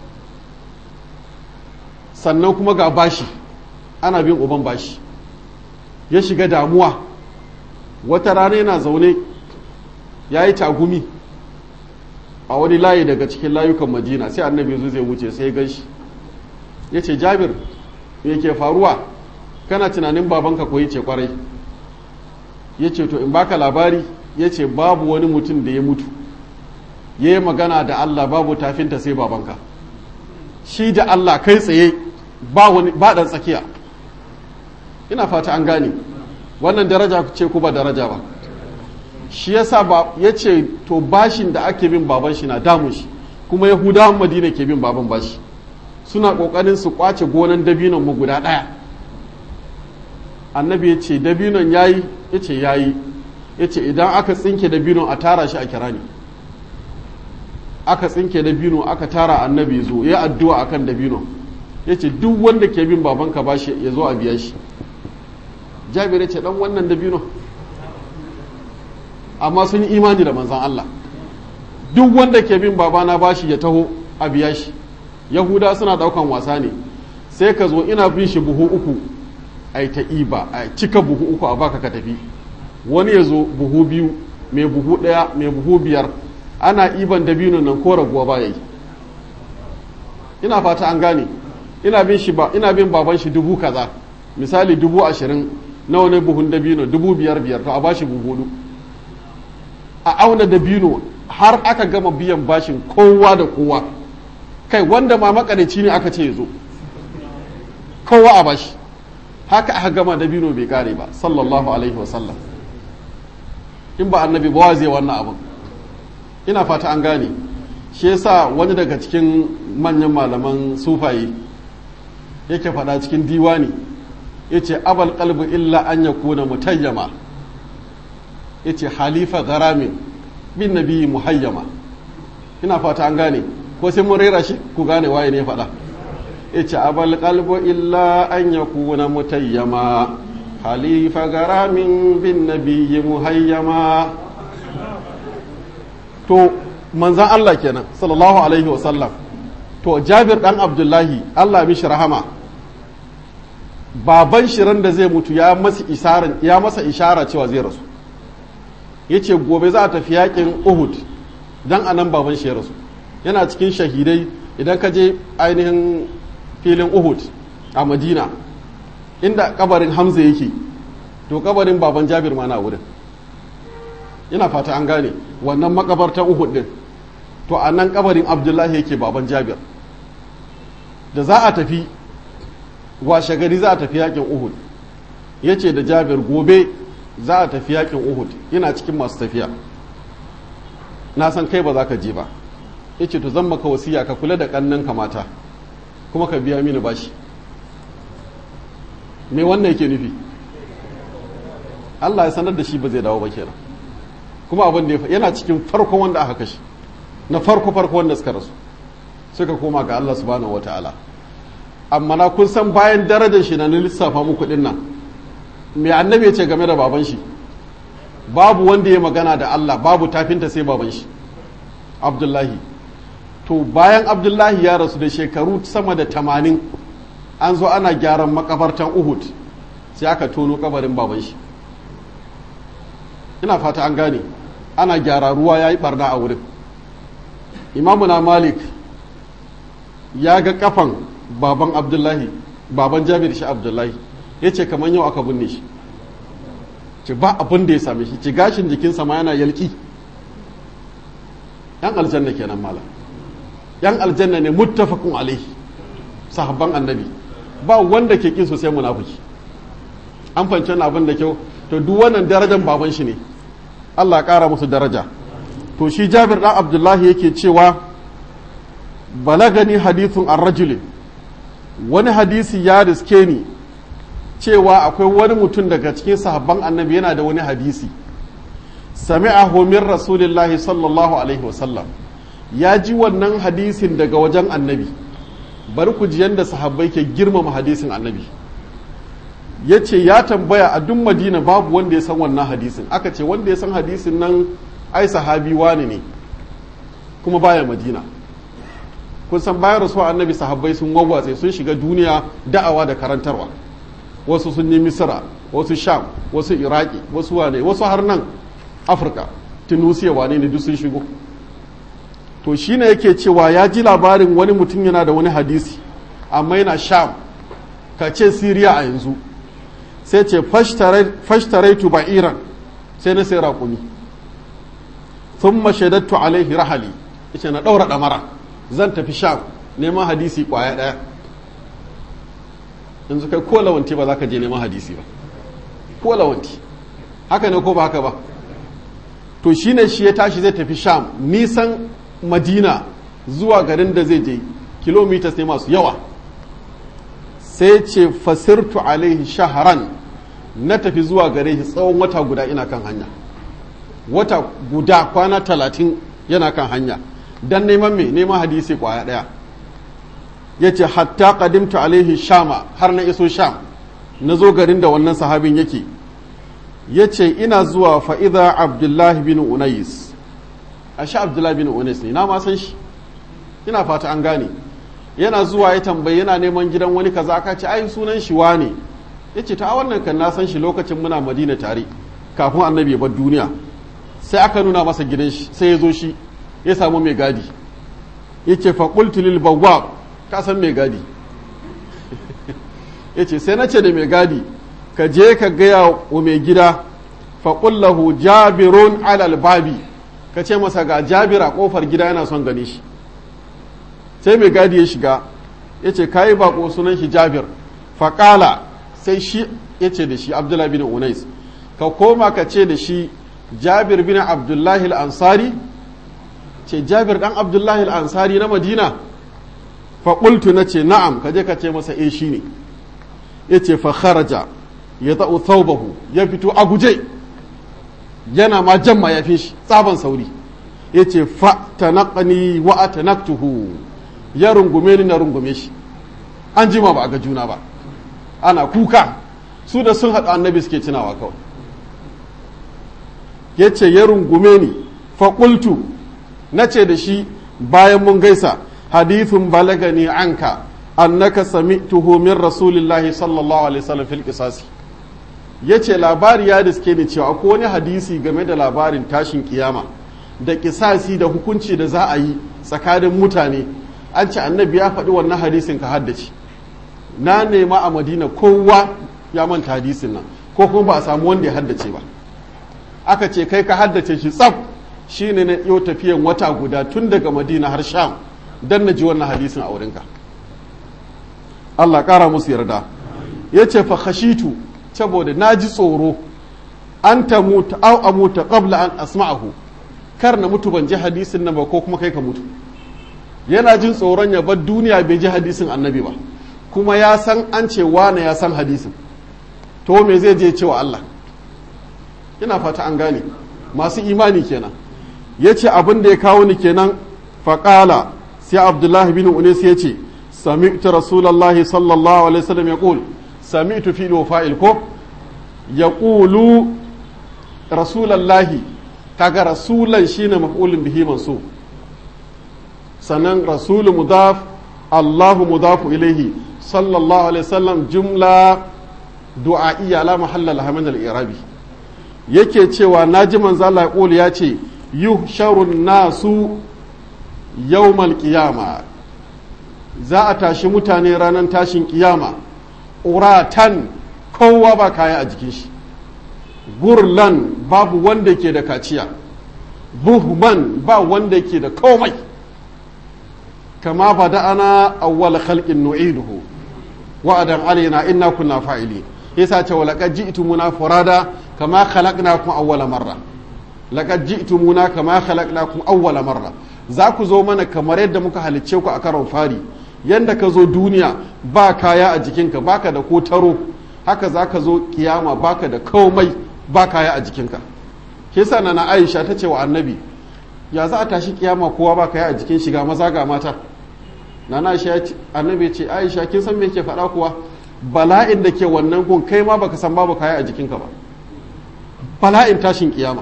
sannan kuma ga bashi ana bin uban bashi ya shiga damuwa wata rana yana zaune ya yi tagumi a wani layi daga cikin layukan madina sai annabi zo zai wuce sai gan shi ya ce jabir me ke faruwa kana tunanin babanka ko ce kwarai ya ce to in baka labari ya ce babu wani mutum da ya mutu ya yi magana da allah babu tafinta sai babanka shi da allah kai tsaye ba wani ba dan tsakiya ina fata an gane wannan daraja ce ku ba daraja ba shi yasa ba yace to bashin da ake bin baban shi na damun shi kuma yahudawan madina ke bin baban bashi suna kokarin su kwace gonan dabinon mu guda daya annabi yace dabinon yayi yace yayi yace idan aka tsinke dabinon a tara shi a kirani aka tsinke dabino aka tara annabi zo ya addu'a akan dabinon ya ce duk wanda ke bin babanka ba shi ya zo a biya shi jabir ya ce dan wannan dabino amma sun yi imani da manzan Allah duk wanda ke bin babana ba shi ya taho a biya shi yahuda suna daukan wasa ne sai ka zo ina bin shi buhu uku a ta iba a cika buhu uku a baka ka tafi wani ya zo buhu biyu mai buhu ɗaya mai buhu biyar ana iban dabino nan ko raguwa ba yi ina fata an gane ina bin shi ba ina bin baban shi dubu kaza misali dubu ashirin nawa ne buhun dabino dubu biyar biyar to a bashi buhu a auna dabino har aka gama biyan bashin kowa da kowa kai wanda ma makarici ne aka ce ya zo kowa a bashi haka aka gama dabino bai kare ba sallallahu alaihi wasallam in ba annabi ba zai wannan abin ina fata an gane shi yasa wani daga cikin manyan malaman sufaye yake faɗa cikin diwani ya ce abal kalbu illa an ya kuna mutayyama ya ce halifa garamin bin nabi muhayyama ina fata an gane ko sai mun rera shi ku gane waye ne faɗa ya ce abal kalbu illa an ya kuna mutayyama halifa garamin bin nabi muhayyama to manzan Allah kenan sallallahu alaihi wasallam to jabir dan abdullahi Allah mishi rahama baban shirin da zai mutu ya masa isaran ya masa ishara cewa zai rasu yace gobe za a tafi yakin Uhud dan anan baban shi ya rasu yana cikin shahidai idan ka je ainihin filin Uhud a Madina inda kabarin Hamza yake to kabarin baban Jabir ma na wurin ina fata an gane wannan makabartan Uhud din to a nan kabarin Abdullahi yake baban Jabir da za a tafi washe gari za a tafi yakin Uhud yace da Jabir gobe za a tafi yakin Uhud ina cikin masu tafiya na san kai ba za ka je ba yace to zan maka wasiya ka kula da kannan mata kuma ka biya mini bashi me wannan yake nufi Allah ya sanar da shi ba zai dawo ba kenan kuma abin da yana cikin farko wanda aka kashe na farko farko wanda suka rasu suka koma ga Allah subhanahu wataala amma na kun san bayan darajar shi na lissafa muku din nan me annabi ya ce game da baban shi babu wanda ya magana da Allah babu tafinta sai baban shi Abdullahi to bayan Abdullahi ya rasu da shekaru sama da tamanin an zo ana gyaran makabartan Uhud sai aka tono kabarin baban shi ina fata an gane ana gyara ruwa ya yi barna a wurin imamu na malik ya ga kafan baban abdullahi baban jabir shi abdullahi ya ce kamar yau aka binne shi ce ba abin da ya same shi ce gashin jikinsa ma yana yalki yan aljanna kenan mala yan aljanna ne muttafaqun alaihi sahabban annabi ba wanda ke kin sosai munafiki an fahimci wannan abin da kyau to duk wannan darajar baban shi ne Allah ƙara musu daraja to shi Jabir dan Abdullahi yake cewa balagani hadithun an rajulin wani hadisi ya riske ni cewa akwai wani mutum daga cikin sahabban annabi yana da wani hadisi sami'ahu min rasulillahi sallallahu alaihi wasallam ya ji wannan hadisin daga wajen annabi bari ku ji yadda sahabbai ke girmama hadisin annabi ya ce ya tambaya a duk madina babu wanda ya san wannan hadisin aka ce wanda ya san hadisin nan ai sahabi wani ne kuma baya madina kun san bayan rasuwa annabi sahabbai sun wawwatse sun shiga duniya da'awa da karantarwa wasu sun yi misira wasu sham wasu iraki wasu wane wasu har nan afirka tunusiya wane ne duk sun shigo to shine yake cewa ya ji labarin wani mutum yana da wani hadisi amma yana sham ka ce siriya a yanzu sai ce fashtaraitu ba'iran sai na sai raƙumi sun mashaidattu alaihi rahali yace na ɗaura ɗamara zan tafi sham neman hadisi ƙwaya ɗaya yanzu kai ko lawanti ba za ka je neman hadisi ba ko lawanti haka ne ko ba haka ba to shine shi ya tashi zai tafi sham nisan madina zuwa garin da zai je kilomitas ne masu yawa sai ce fasirtu alaihi shaharan na tafi zuwa gare shi tsawon wata guda ina kan hanya wata guda kwana talatin yana kan hanya don neman me neman hadisi kwaya daya ya ce hatta kadimtu alaihi shama har na iso sham na zo garin da wannan sahabin yake ya ce ina zuwa fa'iza abdullahi bin unais a sha abdullahi bin unais ne na ma san shi ina fata an gane yana zuwa ya tambayi yana neman gidan wani kaza aka ce ai sunan shi wane ya ce ta wannan kan na san shi lokacin muna madina tare kafin annabi ya bar duniya sai aka nuna masa gidan shi sai ya zo shi ya samu mai gadi ya ce faƙultu lil bawwab ka san mai gadi ya ce sai na ce da mai gadi ka je ka gaya wa mai gida faƙullahu jabirun alal babi ka ce masa ga jabir a ƙofar gida yana son gani shi sai mai gadi ya shiga ya ce kayi bako sunan shi jabir faƙala sai shi ya ce da shi abdullahi bin unais ka koma ka ce da shi jabir bin abdullahi al'ansari ce jabir ɗan abdullahi al'ansari na madina faƙultu na ce na'am ka je ka ce masa e shi ne ya ce fa kharaja ya ta'u thawbahu ya fito a guje yana ma jan mayafin shi tsaban sauri ya ce fa tanaqani wa atanaktuhu ya rungume ni na rungume shi an jima ba a ga juna ba ana kuka su da sun haɗu annabi suke tunawa kawai ya ce ya rungume ni faƙultu na ce da shi bayan mun gaisa hadithun balagani anka annaka sami'tuhu min rasulillahi sallallahu alaihi wasallam fil qisasi yace labari ya diske ni cewa akwai wani hadisi game da labarin tashin kiyama da kisasi da hukunci da za a yi tsakanin mutane an ce annabi ya faɗi wannan hadisin ka haddace na nema a madina kowa ya manta hadisin nan ko kuma ba a samu wanda ya haddace ba aka ce kai ka haddace shi tsaf shine na yau tafiyan wata guda tun daga madina har sham don na ji wannan hadisin a wurinka Allah ƙara musu yarda ya ce fa khashitu saboda na ji tsoro an ta mutu au a mutu qabla an asma'ahu kar na mutu ban ji hadisin nan ba ko kuma kai ka mutu yana jin tsoron ya bar duniya bai ji hadisin annabi ba kuma ya san an ce wane ya san hadisin to me zai je cewa Allah ina fata an gane masu imani kenan ya ce abin da ya kawo ni kenan faƙala sai abdullahi bin unis ya ce sami'tu rasulallahi sallallahu alaihi wasallam ya ƙul sami'tu fi fa'il ko ya ƙulu rasulallahi kaga rasulan shine maf'ulun bihi mansub sannan rasulu mudaf allahu mudafu ilaihi sallallahu alaihi wasallam jumla du'a'iyya la mahalla laha min al-i'rabi yake cewa naji manzo Allah ya ya ce yuhsharun nasu yawmal qiyama za a tashi mutane ranar tashin kiyama uratan kowa ba kaya a jikin shi gurlan babu wanda ke da kaciya buhman ba wanda ke da komai kama bada'ana awwal khalqin nu'iduhu wa'adan alaina inna kunna fa'ili yasa ce walaqad ji'tumuna furada kama khalaqnakum awwala marra laqad ji'tumuna kama khalaqnakum awwala marra za ku zo mana kamar yadda muka halicce ku a karon fari yanda ka zo duniya ba kaya a jikinka baka da ko taro haka za ka zo kiyama baka da komai ba kaya a jikinka kisa na Aisha ta ce wa annabi ya za a tashi kiyama kowa ba kaya a jikin shiga maza ga mata nana Aisha annabi ya ce Aisha kin san me yake faɗa kuwa bala'in da ke wannan gun kai ma baka san babu kaya a jikinka ba bala'in tashin kiyama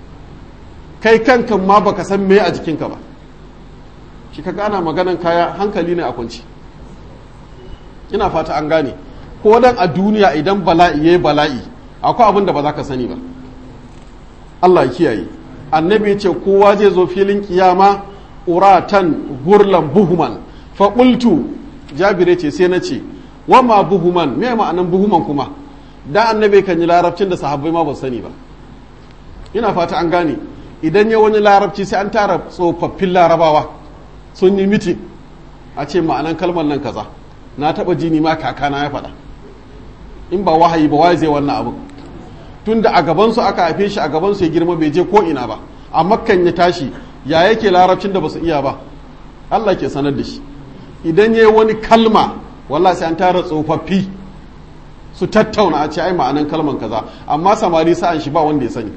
kai kankan ma baka san me a jikinka ba shi ka gana maganan kaya hankali ne a kwanci ina fata an gane ko dan a duniya idan bala'i yayi bala'i akwai abin da ba za ka sani ba Allah ya kiyaye annabi ya ce kowa zai zo filin kiyama uratan gurlan buhuman fa qultu jabire ce sai na ce wa ma buhuman me ma'anan buhuman kuma da annabi kan yi larabcin da sahabbai ma ba sani ba ina fata an gane idan ya wani larabci sai an tara tsofaffin larabawa sun yi mitin a ce ma'anan kalmar nan kaza na taba jini ma kakana ya faɗa in ba wahayi ba waye zai wannan abu tun da a gabansu aka haife shi a gabansu ya girma bai je ko ina ba a makkan ya tashi ya yake larabcin da ba su iya ba Allah ke sanar da shi idan ya yi wani kalma wallah sai an tara tsofaffi su tattauna a ce ai ma'anan kalman kaza amma samari sa'an shi ba wanda ya sani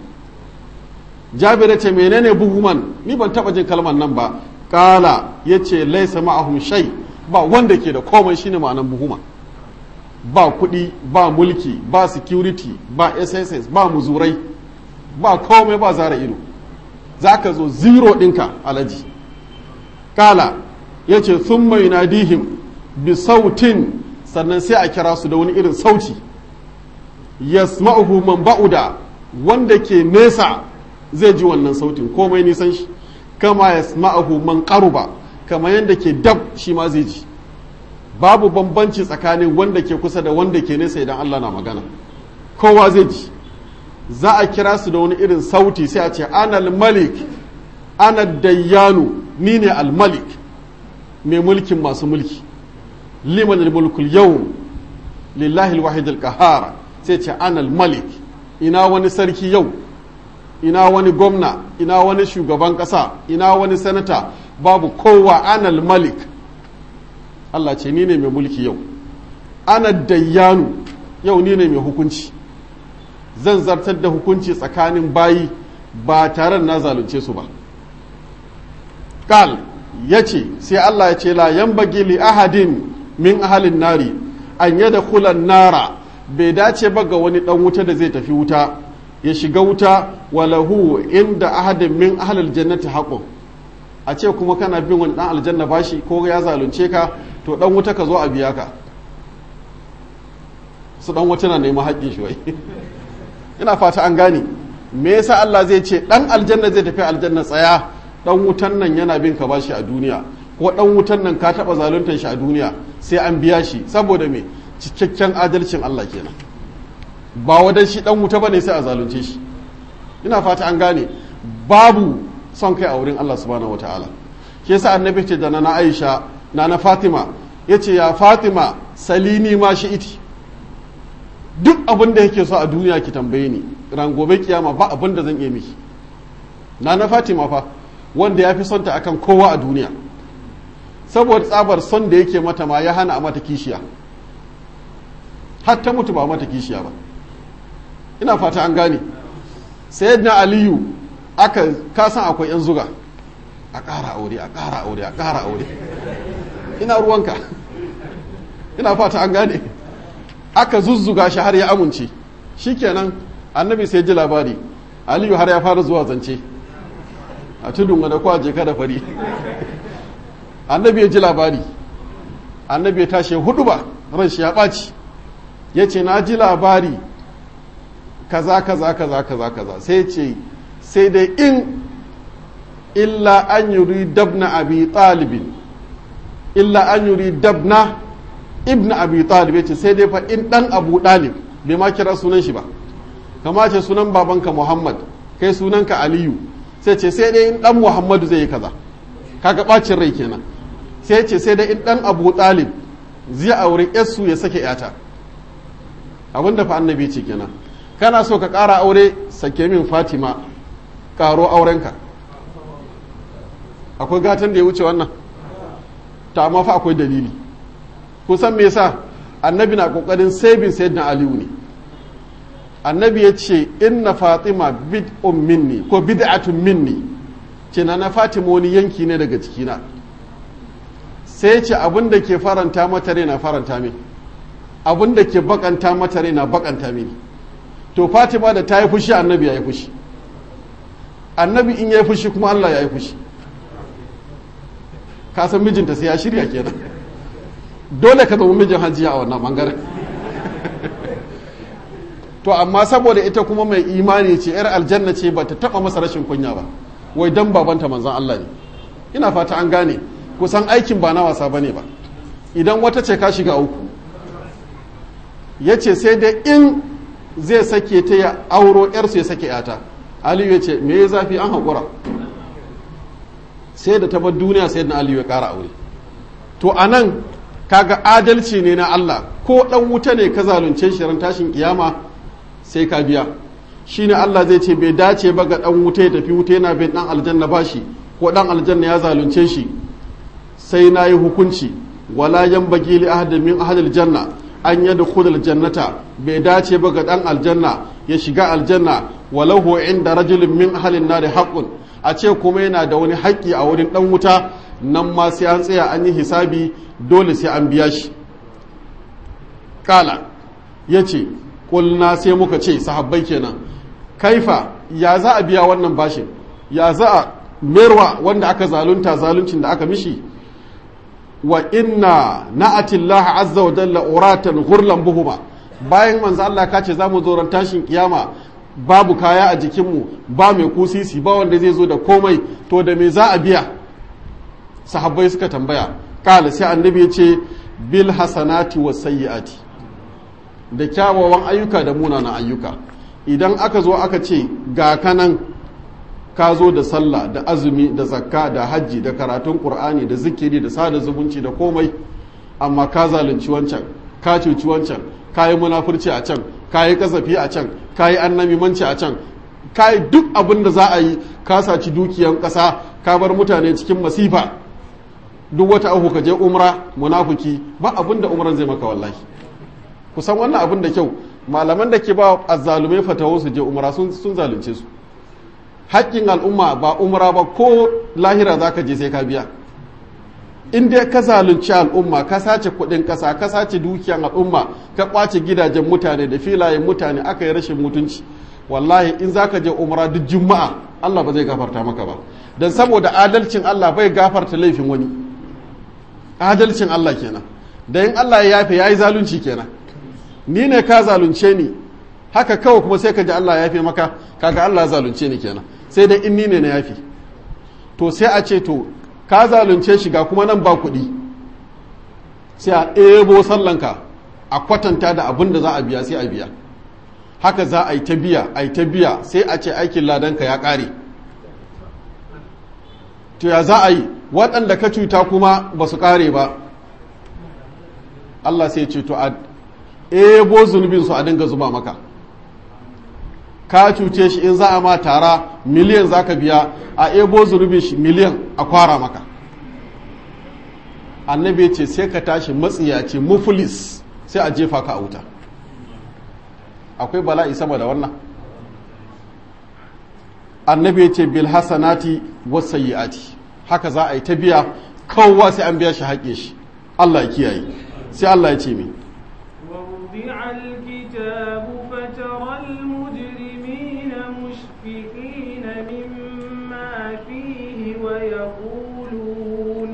jabir ce menene buhuman ni ban taba jin kalman nan ba kala yace laisa ma'ahum shay ba wanda ke da komai shine ma'anan buhuma ba kuɗi ba mulki ba security ba sss ba muzurai ba komai ba zara ido za ka zo zero ɗinka alaji kala ya ce sun mai nadihim bi sautin sannan sai a kira su da wani irin sauti yasma'uhu man ba'uda wanda ke nesa zai ji wannan sautin komai nisan shi kama yasma'uhu man qaruba kama yanda ke dab shi ma zai ji babu bambanci tsakanin wanda ke kusa da wanda ke nesa idan Allah na magana kowa zai ji za a kira su da wani irin sauti sai a ce anal malik ana dayyanu ni ne almalik mai mulkin masu mulki liman mulkul yau lillahi alwahid alqahar sai ce anal malik ina wani sarki yau ina wani gwamna ina wani shugaban kasa ina wani sanata babu kowa anal malik Allah ce ni ne mai mulki yau ana dayyanu yau ni ne mai hukunci zan zartar da hukunci tsakanin bayi ba tare na zalunce su ba kal ya ce sai Allah ya ce la yan li ahadin min ahalin nari an yada kulan nara bai dace ba ga wani dan wuta da zai tafi wuta ya shiga wuta walahu inda ahadin min ahalil jannati haqqun a ce kuma kana bin wani dan aljanna bashi ko ya zalunce ka to dan wuta ka zo a biya ka su dan wuta na neman haƙƙin shi wai ina fata an gane me yasa Allah zai ce dan aljanna zai tafi aljanna tsaya dan wutan nan yana bin ka bashi a duniya ko dan wutan nan ka taba zaluntar shi a duniya sai an biya shi saboda me cikakken adalcin Allah kenan ba wadan shi dan wuta bane sai a zalunce shi ina fata an gane babu son kai a wurin Allah subhanahu wataala shi yasa annabi ce da na Aisha na na Fatima yace ya Fatima salini ma shi iti duk abin da yake so a duniya ki tambaye ni ran gobe kiyama ba abin da zan iya miki na na Fatima fa wanda ya fi son ta akan kowa a duniya saboda tsabar son da yake mata ma ya hana a mata kishiya har ta mutu ba mata kishiya ba ina fata an gane sayyidina aliyu aka kasan akwai yan zuga a ƙara aure a ƙara aure a ƙara aure ina ruwanka ina fata an gane aka zuzzuga shi har ya amince shikenan annabi sai ji labari aliyu har ya fara zuwa zance a tudun wani kwaje kada fari annabi ya ji labari annabi ya tashi hudu ba ran shi ya ɓaci ya ce na ji labari kaza kaza kaza kaza kaza sai ce sai dai in illa an yuri dabna abi talibin illa an yuri dabna ibna abi talib ya ce sai dai fa in dan abu dalib bai ma kira sunan shi ba kama ce sunan babanka muhammad kai sunanka aliyu sai ce sai dai in dan muhammadu zai yi kaza kaga bacin rai kenan sai ce sai dai in dan abu talib zai aure yarsu ya sake yata abinda fa annabi ce kenan kana so ka ƙara aure sake min fatima ƙaro aurenka akwai gatan da ya wuce wannan ta amma fa akwai dalili kusan me yasa annabi na kokarin sabin sayyidina aliyu ne annabi ya ce inna fatima bid'un minni ko bid'atun minni ce na na fatima wani yanki ne daga cikina sai ce abin da ke faranta mata rai na faranta min abin da ke bakanta mata rai na bakanta mini to fatima da ta yi fushi annabi ya yi fushi annabi in ya yi fushi kuma allah ya yi fushi ka san mijinta sai ya shirya kenan dole ka zama mijin hajiya a wannan bangaren to amma saboda ita kuma mai imani ce yar aljanna ce ba ta taba masa rashin kunya ba wai dan babanta manzon Allah ne ina fata an gane kusan aikin ba na wasa bane ba idan wata ce ka shiga uku yace sai da in zai sake ta ya auro yarsu ya sake yata aliyu ya ce me ya zafi an haƙura sai da ta bar duniya sai na aliyu ya ƙara aure to a nan kaga adalci ne na Allah ko ɗan wuta ne ka zalunce shi ran tashin kiyama sai ka biya shine Allah zai ce bai dace ba ga ɗan wuta ya tafi wuta yana bin ɗan aljanna ba shi ko ɗan aljanna ya zalunce shi sai na yi hukunci wala yan bagi li ahadin min ahadil janna an yadda kudal jannata bai dace ba ga ɗan aljanna ya shiga aljanna walahu inda rajulin min ahalin nari haƙƙun a ce kuma yana da wani haƙƙi a wurin ɗan wuta nan ma sai an tsaya an yi hisabi dole sai an biya shi kala ya ce ƙulna sai muka ce sahabbai kenan kaifa ya za a biya wannan bashin ya za a merwa wanda aka zalunta zaluncin da aka mishi wa inna na'atillah azza wa jalla uratan ghurlan buhuma bayan manzo Allah ka ce zamu zo ran tashin kiyama babu kaya a jikinmu ba mai kusisi ba wanda zai zo da komai to da me za a biya sahabbai suka tambaya kala sai annabi ya ce bil hasanati was sayyiati da kyawawan ayyuka da munanan ayyuka idan aka zo aka ce ga kanan ka zo da sallah da azumi da zakka da hajji da karatun qur'ani da zikiri da sada zumunci da komai amma ka zalunci wancan ka cuci wancan ka yi munafurci a can ka yi kasafi a can ka yi annamimanci a can ka yi duk abin da za a yi ka saci dukiyan ƙasa ka bar mutane cikin masifa duk wata ahu ka je umra munafuki ba abin da umran zai maka wallahi kusan wannan abin da kyau malaman da ke ba azzalumai fatawo su je umra sun zalunce su haƙƙin al'umma ba umra ba ko lahira za ka je sai ka biya in dai ka zalunci al'umma ka sace kuɗin ƙasa ka sace dukiyan al'umma ka ƙwace gidajen mutane da filayen mutane aka yi rashin mutunci wallahi in za ka je umra duk juma'a Allah ba zai gafarta maka ba don saboda adalcin Allah bai gafarta laifin wani adalcin Allah kenan da in Allah ya yafe yayi zalunci kenan ni ne ka zalunce ni haka kawai kuma sai ka ji Allah ya yafe maka kaga Allah ya zalunce ni kenan sai dai in ni ne na yafe to sai a ce to ka zalunce shi ga kuma nan ba kuɗi sai a ɗebo sallanka a kwatanta da abin da za a biya sai a biya haka za a yi ta biya a yi ta biya sai a ce aikin ladanka ya ƙare to ya za a yi waɗanda ka cuta kuma ba su ƙare ba Allah sai ce to a ebo zunubinsu a dinga zuba maka ka cuce shi in za a ma tara miliyan za ka biya a ebo zunubin shi miliyan a kwara maka annabi ce sai ka tashi matsiyaci mufulis sai a jefa ka a wuta akwai bala'i sama da wannan annabi ce bil hasanati was sayyiati haka za a yi ta biya kowa sai an biya shi haƙe shi Allah ya kiyaye sai Allah ya ce mi ووضع الكتاب فترى المجرمين مشفقين مما فيه ويقولون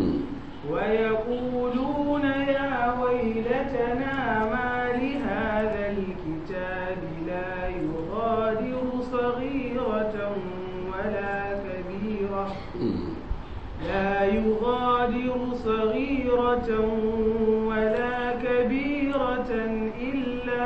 ويقولون يا ويلتنا ما لهذا الكتاب لا يغادر صغيرة ولا كبيرة لا يغادر صغيرة ولا كبيرة إلا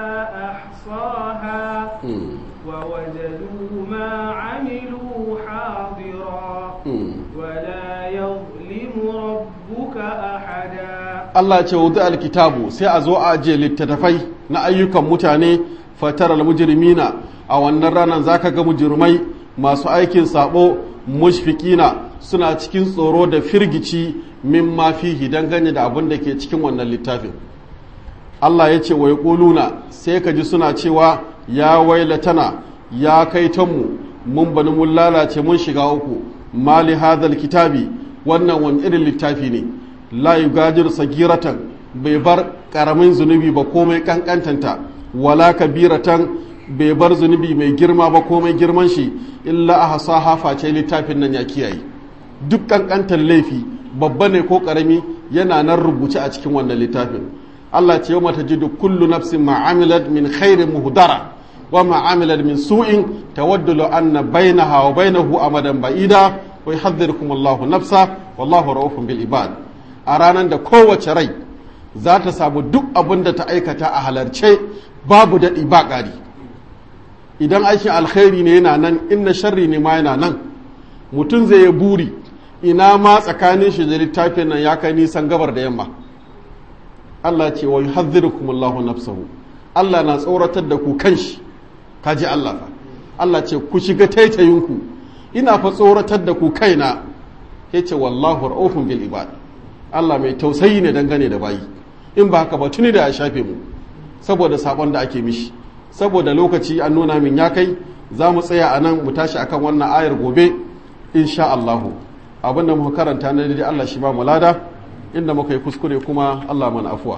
أحصاها ووجدوا ما عملوا حاضرا ولا يظلم ربك أحدا Allah ce wudu alkitabu sai a zo a ajiye littattafai na ayyukan mutane fatar almujrimina a wannan ranar zaka ga mujrimai masu aikin sabo mushfikina suna cikin tsoro da firgici min ma fihi dangane da abin da ke cikin wannan littafin Allah ya ce wai ƙuluna sai ka ji suna cewa ya wailatana ya kai tanmu mun bani mun lalace mun shiga uku mali hadal kitabi wannan wani irin littafi ne la yugajir sagiratan bai bar karamin zunubi ba komai kankantanta wala kabiratan bai bar zunubi mai girma ba komai girman shi illa a hasa hafa ce littafin nan ya kiyaye duk kankantar laifi babba ne ko karami yana nan rubuce a cikin wannan littafin Allah ce yau mata jidu kullu nafsin ma'amilat min khairin muhdara wa ma'amilat min su'in tawaddu law anna bainaha wa bainahu amadan ba'ida wa yuhadhdhirukum Allahu nafsa wallahu ra'ufun bil ibad a ranar da kowace rai za ta samu duk abin da ta aikata a halarce babu daɗi ba ƙari idan aikin alkhairi ne yana nan inna sharri ne ma yana nan mutum zai yi buri ina ma tsakanin shi da littafin nan ya kai nisan gabar da yamma Allah ce wa yuhadhdhirukum Allahu nafsahu Allah na tsoratar da ku kanshi kaji Allah fa Allah ce ku shiga taitayinku ina fa tsoratar da ku kaina yace wallahu ra'ufun bil ibad Allah mai tausayi ne dangane da bayi in ba haka ba tuni da ya shafe mu saboda sabon da ake mishi saboda lokaci an nuna min ya kai za mu tsaya a nan mu tashi akan wannan ayar gobe insha Allahu abin da muka karanta na daidai Allah shi ba mu lada inda muka yi kuskure kuma Allah mana afuwa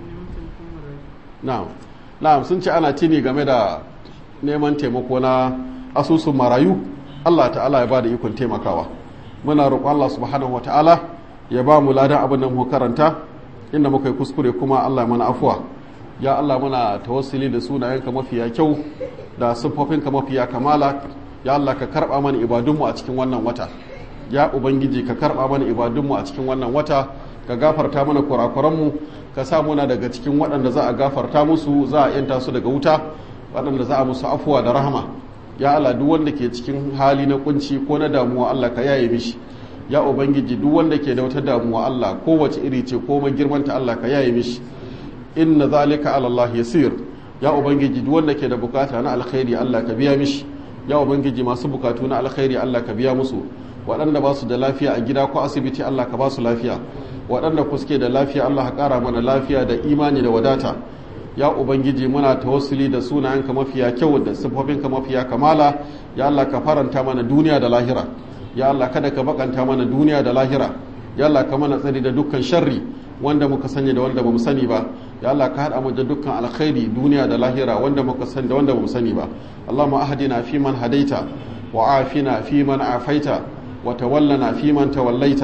na'am na'am sun ce ana tini game da neman taimako na asusun marayu Allah ta'ala ya ba da ikon taimakawa muna roƙon Allah subhanahu wa ta'ala ya ba mu ladan abin da muka karanta inda muka yi kuskure kuma Allah ya mana afuwa ya Allah muna tawassuli da sunayenka mafiya kyau da siffofinka mafiya kamala ya Allah ka karba mana ibadunmu a cikin wannan wata ya ubangiji ka karba mana ibadunmu a cikin wannan wata ka gafarta mana kurakuranmu ka sa muna daga cikin waɗanda za a gafarta musu za a yanta su daga wuta waɗanda za a musu afuwa da rahama ya Allah duk wanda ke cikin hali na kunci ko na damuwa Allah ka yaye mishi ya ubangiji duk wanda ke da wata damuwa Allah kowace iri ce ko girmanta Allah ka yaye mishi inna zalika ala Allah yasir ya ubangiji duk wanda ke da bukata na alkhairi Allah ka biya mishi ya ubangiji masu bukatu na alkhairi Allah ka biya musu waɗanda ba su da lafiya a gida ko asibiti Allah ka ba su lafiya waɗanda ku suke da lafiya Allah ka ƙara mana lafiya da imani da wadata ya ubangiji muna tawassuli da sunayenka mafiya kyau da sifofinka mafiya kamala ya Allah ka faranta mana duniya da lahira ya Allah kada ka bakanta mana duniya da lahira ya Allah ka mana tsari da dukkan sharri wanda muka sani da wanda bamu sani ba ya Allah ka hada mu da dukkan alkhairi duniya da lahira wanda muka sani da wanda bamu sani ba Allahumma ahdina fi man hadaita wa afina fi man afaita wa tawallana fi man tawallaita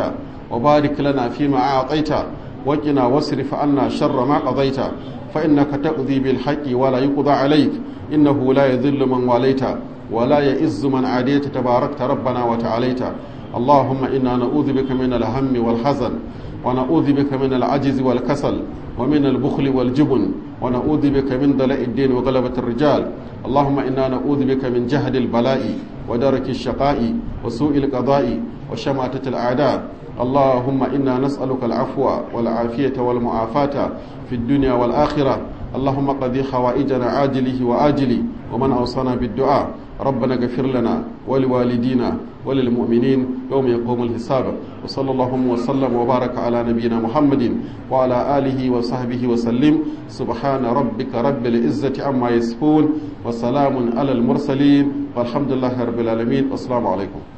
وبارك لنا فيما أعطيت وقنا واصرف عنا شر ما قضيت فإنك تقضي بالحق ولا يقضى عليك إنه لا يذل من واليت ولا يئز من عاديت تباركت ربنا وتعاليت اللهم إنا نعوذ بك من الهم والحزن ونعوذ بك من العجز والكسل ومن البخل والجبن ونعوذ بك من دلاء الدين وغلبة الرجال اللهم إنا نعوذ بك من جهد البلاء ودرك الشقاء وسوء القضاء وشماتة الأعداء اللهم إنا نسألك العفو والعافية والمعافاة في الدنيا والآخرة اللهم قضي حوائجنا عاجله وآجله ومن أوصانا بالدعاء ربنا اغفر لنا ولوالدينا وللمؤمنين يوم يقوم الحساب وصلى الله وسلم وبارك على نبينا محمد وعلى آله وصحبه وسلم سبحان ربك رب العزة عما يصفون وسلام على المرسلين والحمد لله رب العالمين والسلام عليكم